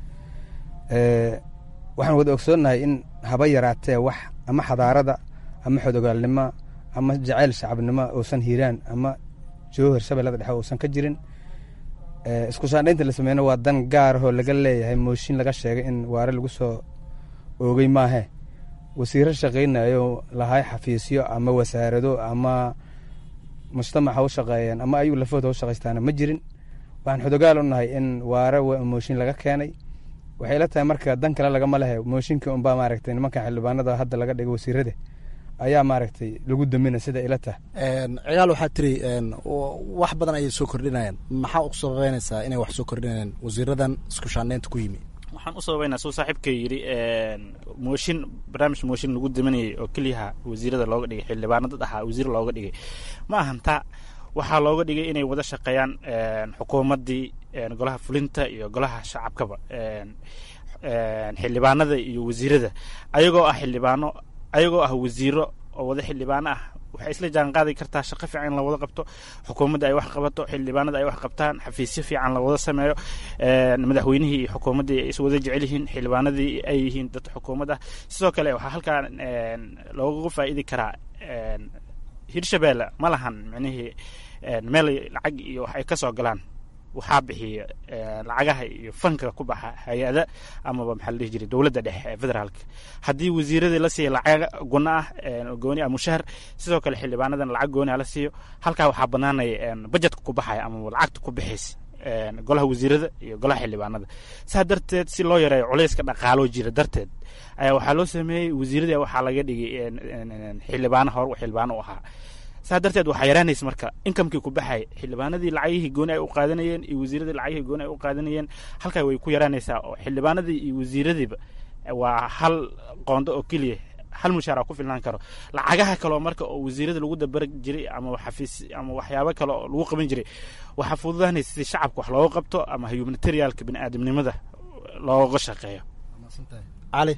waxaan wada ogsoonnahay in haba yaraatee wax ama xadaarada ama xodogaalnimo ama jacayl shacabnimo uusan hiiraan ama joohir shabeellada dhexe uusan ka jirin isku shaandhaynta la sameeyna waa dan gaarahoo laga leeyahay mooshin laga sheegay in waare lagu soo oogay maahe wasiiro shaqaynayo lahay xafiisyo ama wasaarado ama mujtamac ha u shaqeeyeen ama ayuu lafooda ha u shaqaystaana ma jirin waxaan xodogaal u nahay in waare mooshin laga keenay waxay la tahay marka dan kale lagama lehe mooshinkii unbaa maaragtay nimankan xildhibaanada hadda laga dhigay wasiirada ayaa maaragtay lagu damina sida ila tahay
cigaal waxaad tiri wax badan ayay soo kordhinayaan maxaa u sababeynaysaa inay wax soo kordhinayaan wasiiradan isku shaandhaynta ku yimi
waxaan u sababeynaa suu saaxiibka yidhi mooshin barnaamij mooshin lagu daminayay oo keliyaha wasiirada looga dhigay xildhibaano dad ahaa wasiir looga dhigay ma ahan taa waxaa looga dhigay inay wada shaqeeyaan xukuumaddii golaha fulinta iyo golaha shacabkaba xildhibaanada iyo wasiirada ayagoo ah xildhibaano ayagoo ah wasiiro oo wada xildhibaano ah waxay isla jaan qaadi kartaa shaqo fiican in la wada qabto xukuumadda ay wax qabato xildhibaanada ay wax qabtaan xafiisyo fiican la wada sameeyo madaxweynihii iyo xukuumaddii ay is wada jecel yihiin xildhibaanadii ay yihiin dad xukuumad ah sidoo kale waxaa halkaa looga faa'idi karaa hirshabeelle ma lahan micnihii meel lacag iyo wax ay ka soo galaan waxaa bixiya lacagaha iyo fanka ku baxa hay-ada amaba maxaa la dhihi jiray dowladda dhexe ee federaalka haddii wasiiradii la siiya lacag guna ah gooni ah mushahar sidoo kale xildhibaanadan lacag gooni ah la siiyo halkaa waxaa banaanaya bajetka ku baxaya amaba lacagta ku bixaysa golaha wasiirada iyo golaha xildhibaanada saa darteed si loo yareeyo culayska dhaqaaloo jira darteed ayaa waxaa loo sameeyey wasiiradii waxaa laga dhigay xildhibaano hore xildhibaano u ahaa saa darteed waxaa yaraanaysa marka inkamkii ku baxay xildhibaanadii lacagihii gooni ay u qaadanayeen iyo wasiiradii lacagihii gooni ay u qaadanayeen halkaa way ku yaraanaysaa oo xildhibaanadii iyo wasiiradiiba waa hal qoondo oo keliya hal mushaara ku filnaan karo lacagaha kaleo marka oo wasiirada lagu dabar jiray ama xafiis ama waxyaabo kale oo lagu qaban jiray waxaa fududaanaysa si shacabka wax looga qabto ama humanitarialka biniaadamnimada looga shaqeeyo
cali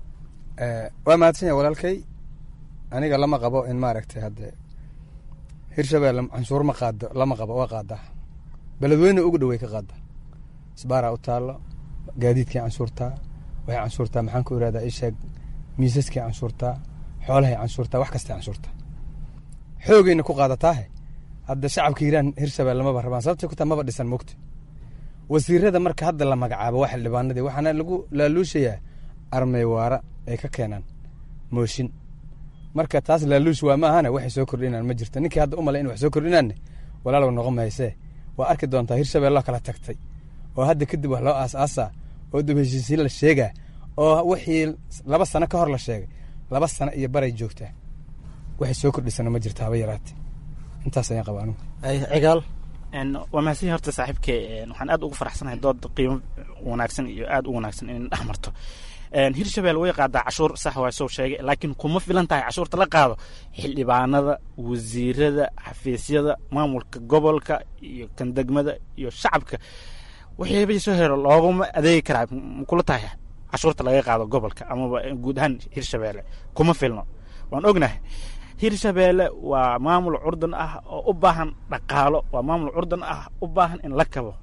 waa mahadsan yahay walaalkay aniga lama qabo in maaragtay hadde hirshabelle canshuur ma qaado lama qabo waa qaadaa beledweyne ugu dhowey ka qaada isbaaraa u taallo gaadiidkii canshuurtaa waxay canshuurtaa maxaan ku irahdaa isheeg miisaskii canshuurtaa xoolahay canshuurtaa wax kastay canshuurtaa xoogayna ku qaadataahe hadda shacabka hiiraan hirshabelle maba rabaan sababtay ku taa maba dhisan mogta wasiirada marka hadda la magacaabo waa xildhibaanadii waxaana lagu laaluushayaa armay waara ay ka keenaan mooshin marka taas laaluush waa ma ahana waxay soo kordhinaan ma jirto ninkii hadda u malay in wax soo kordhinaanne walaalow noqon mahaysee waa arki doontaa hirshabelle kala tagtay oo hadda kadib wax loo aas-aasaa oo dib heshiisiin la sheegaa oo wixii laba sano ka hor la sheegay laba sano iyo baray joogtaa waxay soo kordhisana ma jirto haba yaraate intaas ayaan qaba anugu
cigaal
waa mahadsan horta saaxiibke waxaan aad ugu faraxsanahay dood qiimo wanaagsan iyo aad u wanaagsan in dhex marto hirshabelle way qaadaa cashuur sax waa soo sheegay laakiin kuma filan tahay cashuurta la qaado xildhibaanada wasiirada xafiisyada maamulka gobolka iyo kan degmada iyo shacabka wixii soo hero looguma adeegi karaa makula tahay cashuurta laga qaado gobolka amaba guud ahaan hirshabelle kuma filno waan ognahay hirshabelle waa maamul curdan ah oo u baahan dhaqaalo waa maamul curdan ah u baahan in la kabo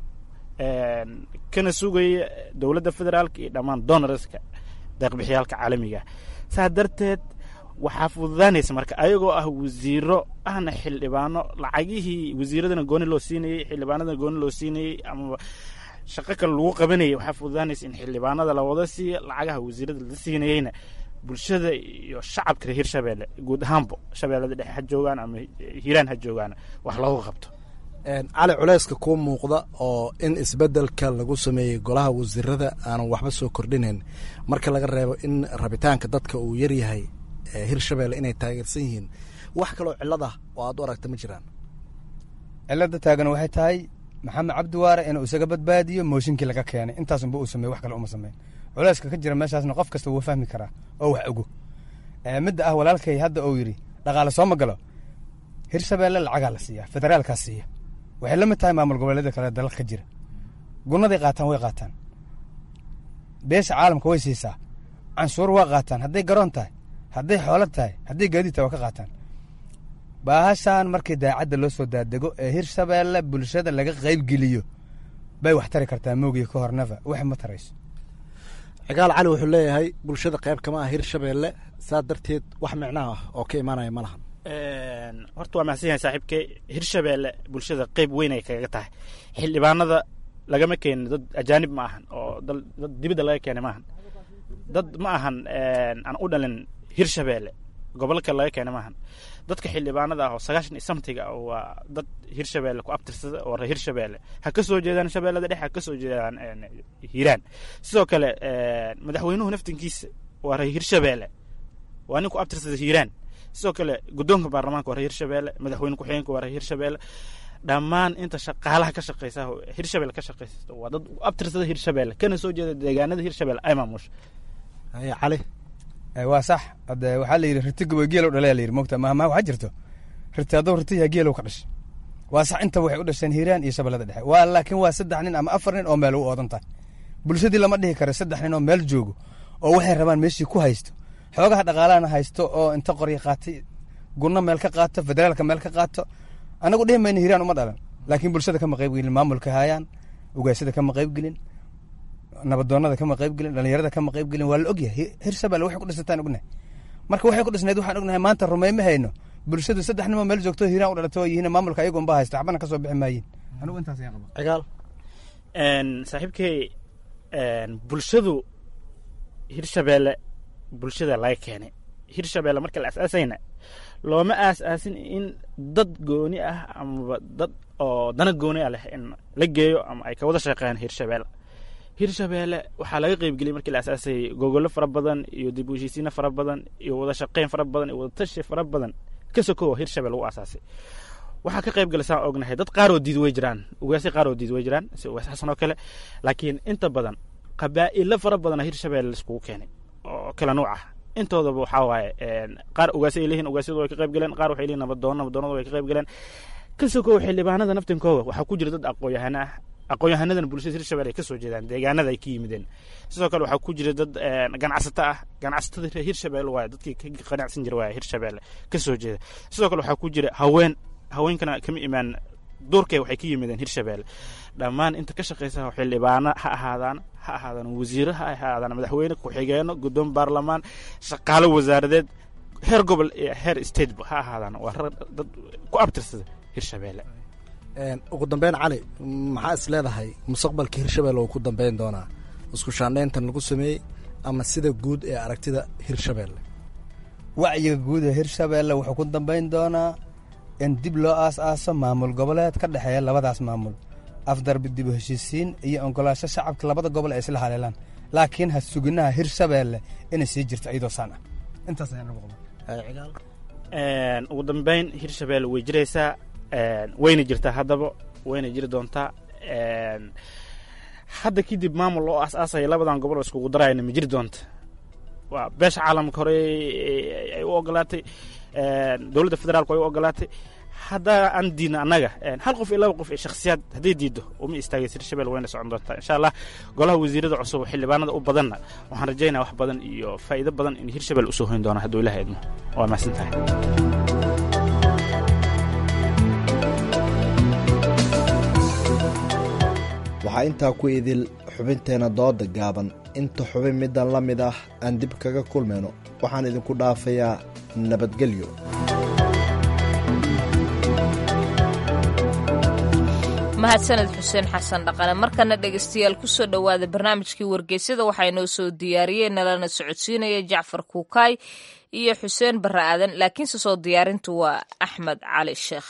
kana sugaya dowladda federaalka iyo dhammaan donorska deeqbixiyaalka caalamiga saa darteed waxaa fududaanaysa marka ayagoo ah wasiiro ahna xildhibaano lacagihii wasiiradana gooni loo siinayey xildhibaanadana gooni loo siinayey amaba shaqo kale lagu qabanayay waxaa fududaanaysa in xildhibaanada la wada siiya lacagaha wasiirada la siinayeyna bulshada iyo shacabka reer hirshabelle guud ahaanbo shabeellada dhexe ha joogaan ama hiiraan ha joogaan wax looga qabto
cali culeyska kuu muuqda oo in isbedelka lagu sameeyey golaha wasiirada aanan waxba soo kordhinayn marka laga reebo in rabitaanka dadka uu yaryahay hirshabelle inay taageersan yihiin wax kaloo cilad ah oo aad u aragta ma jiraan
cilada taagan waxay tahay maxamed cabdiwaare inuu isaga badbaadiyo mooshinkii laga keenay intaasunba uu sameey wax kale uma sameyn culeyska ka jira meeshaasna qof kasta wuu fahmi karaa oo wax ogo midda ah walaalkay hadda uu yidhi dhaqaale soo ma galo hirshabelle lacagaa la siiyaa federaalkaa siiya waxay la mid tahay maamul goboleeda kale dalal ka jira gunaday qaataan way qaataan beesha caalamka way siisaa canshuur waa qaataan hadday garoon tahay hadday xoolo tahay hadday gaadiid tahay waa ka qaataan baahashaan markii daacadda loo soo daadego ee hirshabelle bulshada laga qaybgeliyo bay wax tari kartaa moogiya ka hornaba wax ma tarayso
cigaal cali wuxuu leeyahay bulshada qayb kama ah hirshabelle saa darteed wax micnaha ah oo ka imaanaya ma lahan
horta waa mahadsan yahay saaxiibke hirshabelle bulshada qeyb weyn ay kaga tahay xildhibaanada lagama keenin dad ajaanib ma ahan oo dad dibadda laga keenay maahan dad ma ahan aan u dhalin hirshabelle gobolka laga keenay maahan dadka xildhibaanada ah oo sagaashan iyo samtiga waa dad hirshabelle ku abtirsada oo reer hirshabelle ha ka soo jeedaan shabeellada dhexe ha ka soo jeedaan hiiraan sidoo kale madaxweynuhu naftinkiisa waa reer hirshabelle waa nin ku abtirsada hiiraan sidoo kale guddoonka baarlamaanka waa reer hirshabelle madaxweyne ku-xigeenka waa reer hirshabelle dhammaan inta shaqaalaha ka shaqeysa hirshabelle ka shaqeysa waa dad abtirsada hirshabelle kana soo jeeda deegaanada hirshabelle ay maamusha
cali
waa sax hade waxaa la yidhi riti gabo geelow dhalaya la yidhi mogta mahmaa waxaa jirto riti hadduu riti yaha geelow ka dhashay waa sax inta waxay u dhasheen hiiraan iyo shabeellada dhexe waa laakiin waa saddex nin ama afar nin oo meel u oodan tahay bulshadii lama dhihi karo saddex nin oo meel joogo oo waxay rabaan meeshii ku haysto xoogaha dhaqaalahana haysto oo inta qorya qaatay gunno meel ka qaato federaalka meel ka qaato anagu dhihi mayna hiiraan uma dhalan laakiin bulshada kama qaybgelin maamulka haayaan ugaasada kama qaybgelin nabadoonada kama qaybgelin dhalinyarada kama qaybgelin waa la ogyahay hirshabelle waxay ku dhisataan ognahay marka waxay ku dhisnayd waxaan ognahay maanta rumeyma hayno bulshadu saddex nimo meel joogto hiiraan u dhalato yihiin maamulka ayagu unba haysto waxbana kasoo bixi maayin anigu intaas ayaan qaba
cigaal
saaxiibkey bulshadu hirshabelle bulshada laga keenay hirshabelle marka la asaasayna looma aas-aasin in dad gooni ah amaba dad oo dana gooni ah leh in la geeyo ama ay ka wada shaqeeyaan hirshabelle hirshabelle waxaa laga qeybgeliyay markii la asaasayay gogollo fara badan iyo dib u heshiisiino fara badan iyo wada shaqeyn fara badan iyo wada tashi fara badan ka sokow hirshabelle u aasaasay waxaa ka qayb gala saan ognahay dad qaar oo diid way jiraan ugaasyo qaar oo diid way jiraan si ugaas xasan oo kale laakiin inta badan qabaa'ilo fara badana hirshabelle laiskugu keenay oo kala nuuc ah intoodaba waxaa waaye qaar ugaasyo ay leeyihin ugaasyadu way ka qayb galeen qaar waxay leeyihin nabadoono nabadoonadu way ka qayb galeen ka sokow xildhibaanada naftinkooda waxaa ku jira dad aqoon-yahano ah aqoon-yahanadan bulshada hirshabelle ay ka soo jeedaan deegaanada ay ka yimideen sidoo kale waxaa ku jira dad ganacsato ah ganacsatada reer hirshabelle waaye dadkii ka qanacsan jira waaye hirshabelle ka soo jeeda sidoo kale waxaa ku jira haween haweenkana kama imaan duurkay waxay ka yimideen hirshabelle dhammaan inta ka shaqaysa xildhibaano ha ahaadaan ha ahaadaan wasiiro ha ahaadaan madaxweyne ku-xigeeno guddoon baarlamaan shaqaalo wasaaradeed heer gobol iyo heer stateba ha ahaadaan waa rag dad ku abtirsada hirshabelle
ugu dambeyn cali maxaa is leedahay mustaqbalka hirshabelle oo ku dambeyn doonaa isku shaandhayntan lagu sameeyey ama sida guud ee aragtida hirshabelle
wacyiga guud ee hirshabelle wuxuu ku dambayn doonaa in dib loo aas-aaso maamul goboleed ka dhexeeya labadaas maamul afdarbi dib u heshiisiin iyo oggolaasho shacabka labada gobol ay isla haleelaan laakiin ha suginaha hirshabelle inay sii jirto iyadoo saan ah intaas ayaan ugu
qabaa ugu dambeyn hirshabelle way jiraysaa wayna jirtaa haddaba wayna jiri doontaa hadda kadib maamul oo aas-aasaya labadan gobol oo iskugu darayana ma jiri doonta waa beesha caalamka hore ay u ogolaatay dowladda federaalku ay u ogolaatay haddaa aan diidna annaga hal qof iyo laba qof iyo shakhsiyaad hadday diiddo uma istaagaysa hirshabelle wayna socon doontaa insha allah golaha wasiirada cusub oo xildhibaanada u badanna waxaan rajaynaya wax badan iyo faa'iido badan in hirshabelle usoo hoyn doona hadduu ilaha idmo waa mahadsan tahay
waxaa intaa ku idil xubinteenna dooda gaaban inta xubin middan la mid ah aan dib kaga kulmayno waxaan idinku dhaafayaa nabadgelyo
mahadsaned xuseen xasan dhaqane markana dhegaystayaal ku soo dhowaada barnaamijkii wargeysyada waxaa inoo soo diyaariyeen nalana socodsiinaya jacfar kuukaay iyo xuseen barre aadan laakiinse soo diyaarintu waa axmed cali sheekh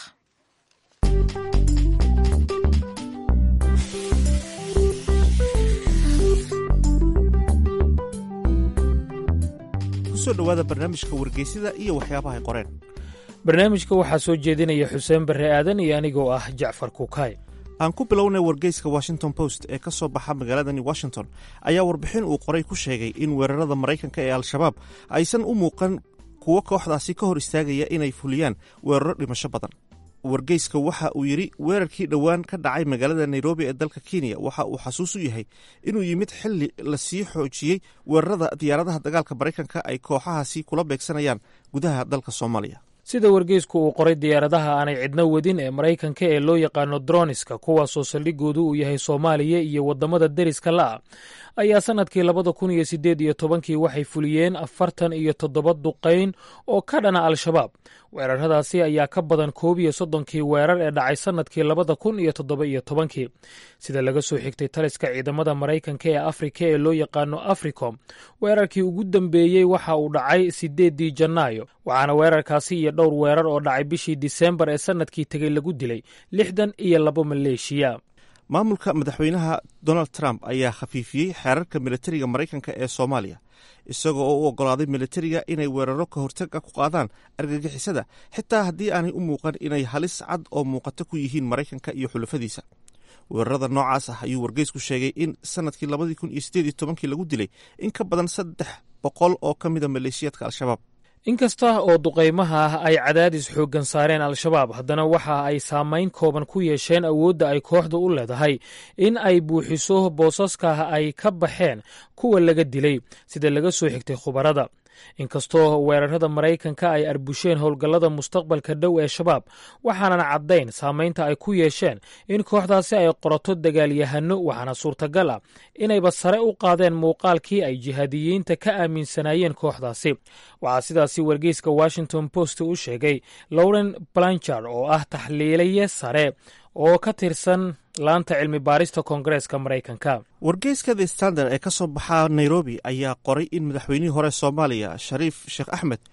kusoo dhowaada barnaamijka wargeysyada iyo waxyaabaha ay qoreen
barnaamijka waxaa soo jeedinaya xuseen barre aadan iyo anigoo ah jacfar kuukaay
aan ku bilownay wargeyska washington post ee ka soo baxa magaaladani washington ayaa warbixin uu qoray ku sheegay in weerarada maraykanka ee al-shabaab aysan u muuqan kuwo kooxdaasi ka hor istaagaya inay fuliyaan weeraro dhimasho badan wargeyska waxa uu yidhi weerarkii dhowaan ka dhacay magaalada nairobi ee dalka kenya waxa uu xasuus u yahay inuu yimid xili lasii xoojiyey weerarada diyaaradaha dagaalka maraykanka ay kooxahaasi kula beegsanayaan gudaha dalka soomaaliya
sida wargeysku uu qoray diyaaradaha aanay cidno wadin ee maraykanka ee loo yaqaano droniska kuwaasoo saldhigoodu uu yahay soomaaliya iyo waddamada deriska la'ah ayaa sannadkii labada kun iyo siddeed iyo tobankii waxay fuliyeen afartan iyo toddoba duqayn oo ka dhana al-shabaab weeraradaasi ayaa ka badan koob iyo soddonkii weerar ee dhacay sannadkii labada kun iyo toddoba iyo tobankii sida laga soo xigtay taliska ciidamada maraykanka ee afrika ee loo yaqaano africom weerarkii ugu dambeeyey waxa uu dhacay siddeeddii janaayo waxaana weerarkaasi iyo dhowr weerar oo dhacay bishii disembar ee sannadkii tegey lagu dilay lixdan iyo labo maleeshiya
maamulka madaxweynaha donald trump ayaa khafiifiyey xeerarka militariga maraykanka ee soomaaliya isagoo oo u oggolaaday militariga inay weeraro ka hortaga ku qaadaan argagixisada xitaa haddii aanay u muuqan inay halis cad oo muuqato ku yihiin maraykanka iyo xulafadiisa weerarada noocaas ah ayuu wargeysku sheegay in sannadkii labadii kun iyo siddeed iyo tobankii lagu dilay in ka badan saddex boqol oo ka mida maleeshiyaadka al-shabaab
inkasta oo duqaymaha ah ay cadaadis xooggan saareen al-shabaab haddana waxa ay saamayn kooban ku yeesheen awoodda ay kooxda u leedahay in ay buuxiso boosaska ay ka baxeen kuwa laga dilay sida laga soo xigtay khubarada inkastoo weerarada maraykanka ay arbusheen howlgallada mustaqbalka dhow ee shabaab waxaanan caddayn saamaynta ay ku yeesheen in kooxdaasi ay qorato dagaalyahano waxaana suurtagal ah inayba sare u qaadeen muuqaalkii ay jihaadiyiinta ka aaminsanaayeen kooxdaasi waxaa sidaasi wargeyska washington post u sheegay lauren blanchard oo ah taxliilaye sare oo ka tirsan laanta cilmi baarista koongareeska maraykanka
wargeyska the standard ee ka soo baxa nairobi ayaa qoray in madaxweynihii hore soomaaliya shariif sheekh axmed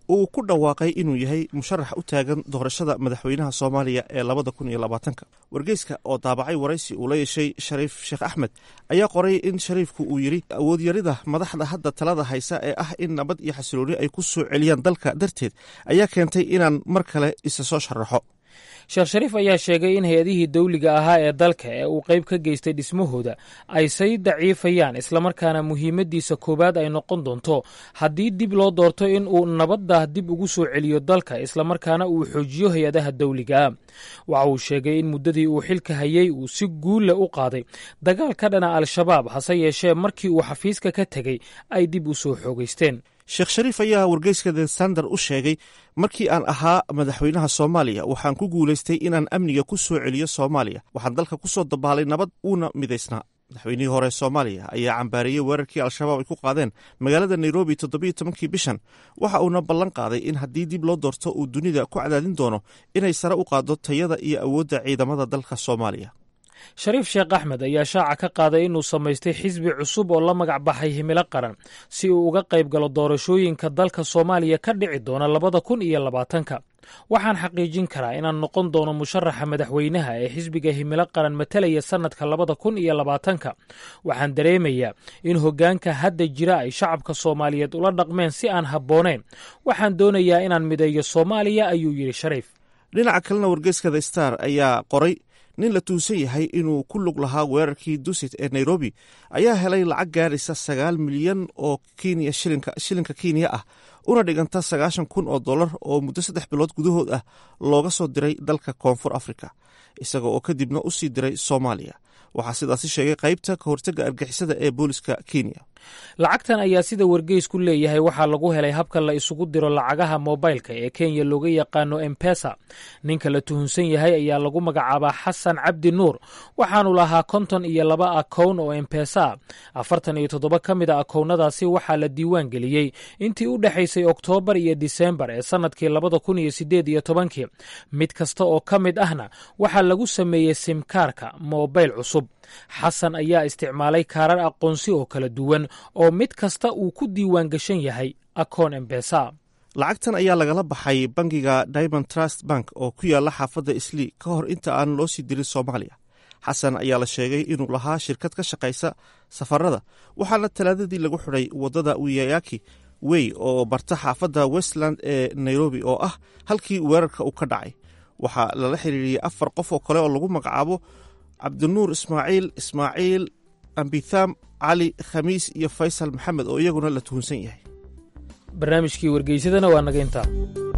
uu ku dhawaaqay inuu yahay musharax u taagan doorashada madaxweynaha soomaaliya ee labada kun iyo labaatanka wargeyska oo daabacay waraysi uu la yeeshay shariif sheekh axmed ayaa qoray in shariifku uu yidhi awoodyarida madaxda hadda talada haysa ee ah in nabad iyo xasilooni ay ku soo celiyaan dalka darteed ayaa keentay inaan mar kale isa soo sharaxo
sheekh shariif ayaa sheegay in hay-adihii dawliga ahaa ee dalka ee uu qayb ka geystay dhismahooda ay say daciifayaan islamarkaana muhiimaddiisa koowaad ay noqon doonto haddii dib loo doorto in uu nabadda dib ugu soo celiyo dalka islamarkaana uu xoojiyo hay-adaha dawligaa waxa uu sheegay in muddadii uu xilka hayey uu si guulle u qaaday dagaal ka dhana al-shabaab hase yeeshee markii uu xafiiska ka tegey ay dib u soo xoogaysteen
sheekh shariif ayaa wargeyska the sander u sheegay markii aan ahaa madaxweynaha soomaaliya waxaan ku guulaystay inaan amniga ku soo celiyo soomaaliya waxaan dalka ku soo dabaalay nabad uuna midaysnaa madaxweynihii hore soomaaliya ayaa cambaareeyey weerarkii al-shabaab ay ku qaadeen magaalada nairobi toddobiyo tobankii bishan waxa uuna ballan qaaday in haddii dib loo doorto uu dunida ku cadaadin doono inay sare u qaaddo tayada iyo awoodda ciidamada dalka soomaaliya
shariif sheekh axmed ayaa shaaca ka qaaday inuu samaystay xisbi cusub oo la magac baxay himilo qaran si uu uga qayb galo doorashooyinka dalka soomaaliya ka dhici doona labada kun iyo labaatanka waxaan xaqiijin karaa inaan noqon doono musharaxa madaxweynaha ee xisbiga himilo qaran matalaya sannadka labada kun iyo labaatanka waxaan dareemayaa in hoggaanka hadda jira ay shacabka soomaaliyeed ula dhaqmeen si aan habbooneyn waxaan doonayaa inaan mideeyo soomaaliya ayuu yidhi shariif
dhinaca kalena wargeyska the star ayaa qoray nin la tuunsan yahay inuu ku lug lahaa weerarkii dusit ee nairobi ayaa helay lacag gaaraysa sagaal milyan oo kenya shilinka kenya ah una dhiganta sagaashan kun oo dollar oo muddo saddex bilood gudahood ah looga soo diray dalka koonfur africa isaga oo kadibna u sii diray soomaaliya waxaa sidaasi sheegay qaybta ka hortagga argixisada ee booliska kenya
lacagtan ayaa sida wargeysku leeyahay waxaa lagu helay habka la isugu diro lacagaha moobaylka ee kenya looga yaqaano embesa ninka la tuhunsan yahay ayaa lagu magacaabaa xasan cabdi nuur waxaanu lahaa konton iyo laba akown oo embesa afartan iyo toddoba ka mid a akownadaasi waxaa la diiwaan geliyey intii u dhexaysay oktoobar iyo disembar ee sannadkii labada kun iyo sideed iyo tobankii mid kasta oo ka mid ahna waxaa lagu sameeyey simkaarka moobayl cusub xasan ayaa isticmaalay kaarar aqoonsi oo kala duwan oo mid kasta uu ku diiwaan gashan yahay akoon embesa
lacagtan ayaa lagala baxay bangiga diamond trust bank oo ku yaala xaafadda islii ka hor inta aan loo sii dirin soomaaliya xasan ayaa la sheegay inuu lahaa shirkad ka shaqaysa safarada waxaana talaadadii lagu xidhay waddada wiyayaki wey oo barta xaafadda westland ee nairobi oo ah halkii weerarka uu ka dhacay waxaa lala xiriiriyey afar qof oo kale oo lagu magacaabo cabdinuur ismaaciil ismaaciil ambitham cali khamiis iyo faysal maxamed oo iyaguna la tuhunsan yahay
barnaamijkii wargeysadana waa naga intaa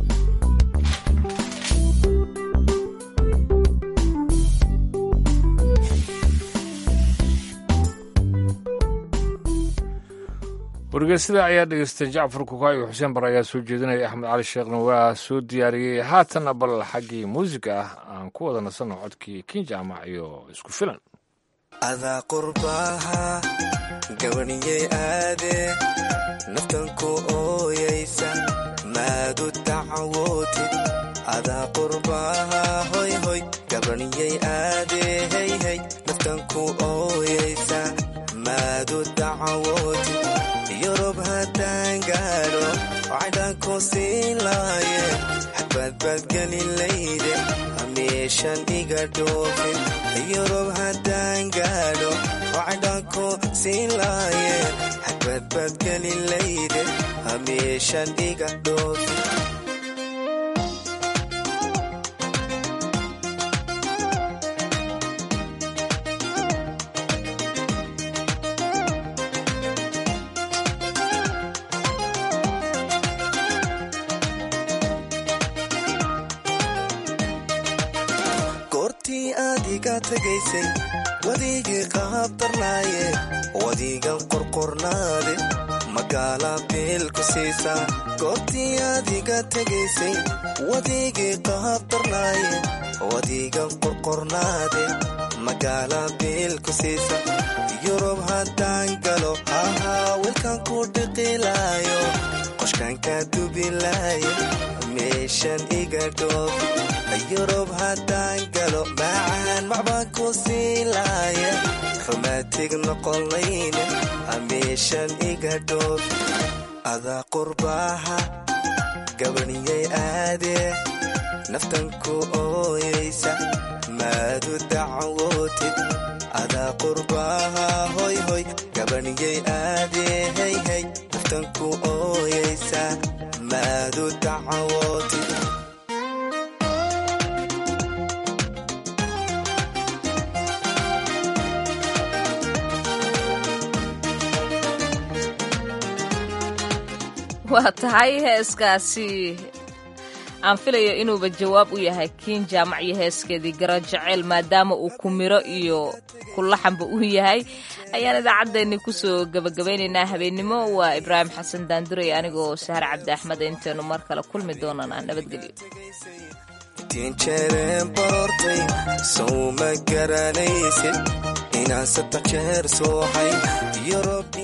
wargeysada ayaa dhegeystay jacfar kukaayo xuseen bar ayaa soo jeedinaya axmed cali sheekhna waa soo diyaariyey haatanna bal xaggii muusiga ah aan ku wada nasanno codkii kinjaamac iyo isku filan
adaa qurbaaha gabaniyey aade naftanku ooyaysa maadu dacwootid adaa qurbaaha hoyhoy gabaniyey aade heyhey naftanku ooyaysa maadu dacwootid yurub haddaan gaadho cadhanku siin laaye xabadbaadgelinlayde hamiishan iga dhoofin yurub haddaan gaadho cadhanku siin laaye xabadbaadgelinlayde hamiishan iga dhoofin tagaysay wadigii qaabdarnaaye wadigan qorqornaade magaala biilku siisaa goortii adiga tegaysay wadigii qaabdarnaaye wadigan qorqornaade magaala biilku siisa yurub haddaan galo hahaa wilkan ku dhiqilaayo qoshkanka dubilaayo meeshan iga dhoof yurub haddaan galo macaan macbaan ku siilaaya rumaatig noqonlayne hamiishan iga dhoof adaa qurbaaha gabaniyay aadee naftan ku ooyaysa maadu dacwootid adaa qurbaha hoy hoy gabaniyay aadee hey hey naftan ku ooyaysa maadu dacwootid
waa tahay heeskaasi aan filayo inuuba jawaab u yahay kiin jaamac iyo heeskeedii garo jeceyl maadaama uu ku miro iyo kulaxanba u yahay ayaan idaacaddeenni kusoo gebagabaynaynaa habeennimo waa ibraahim xasan daanduray anigoo sahar cabdi axmed intaynu mar kale kulmi doonanaa nabadgelyo
tiinjeereen baroortay sow ma garanaysid inaan saddex jeer sooxay yorob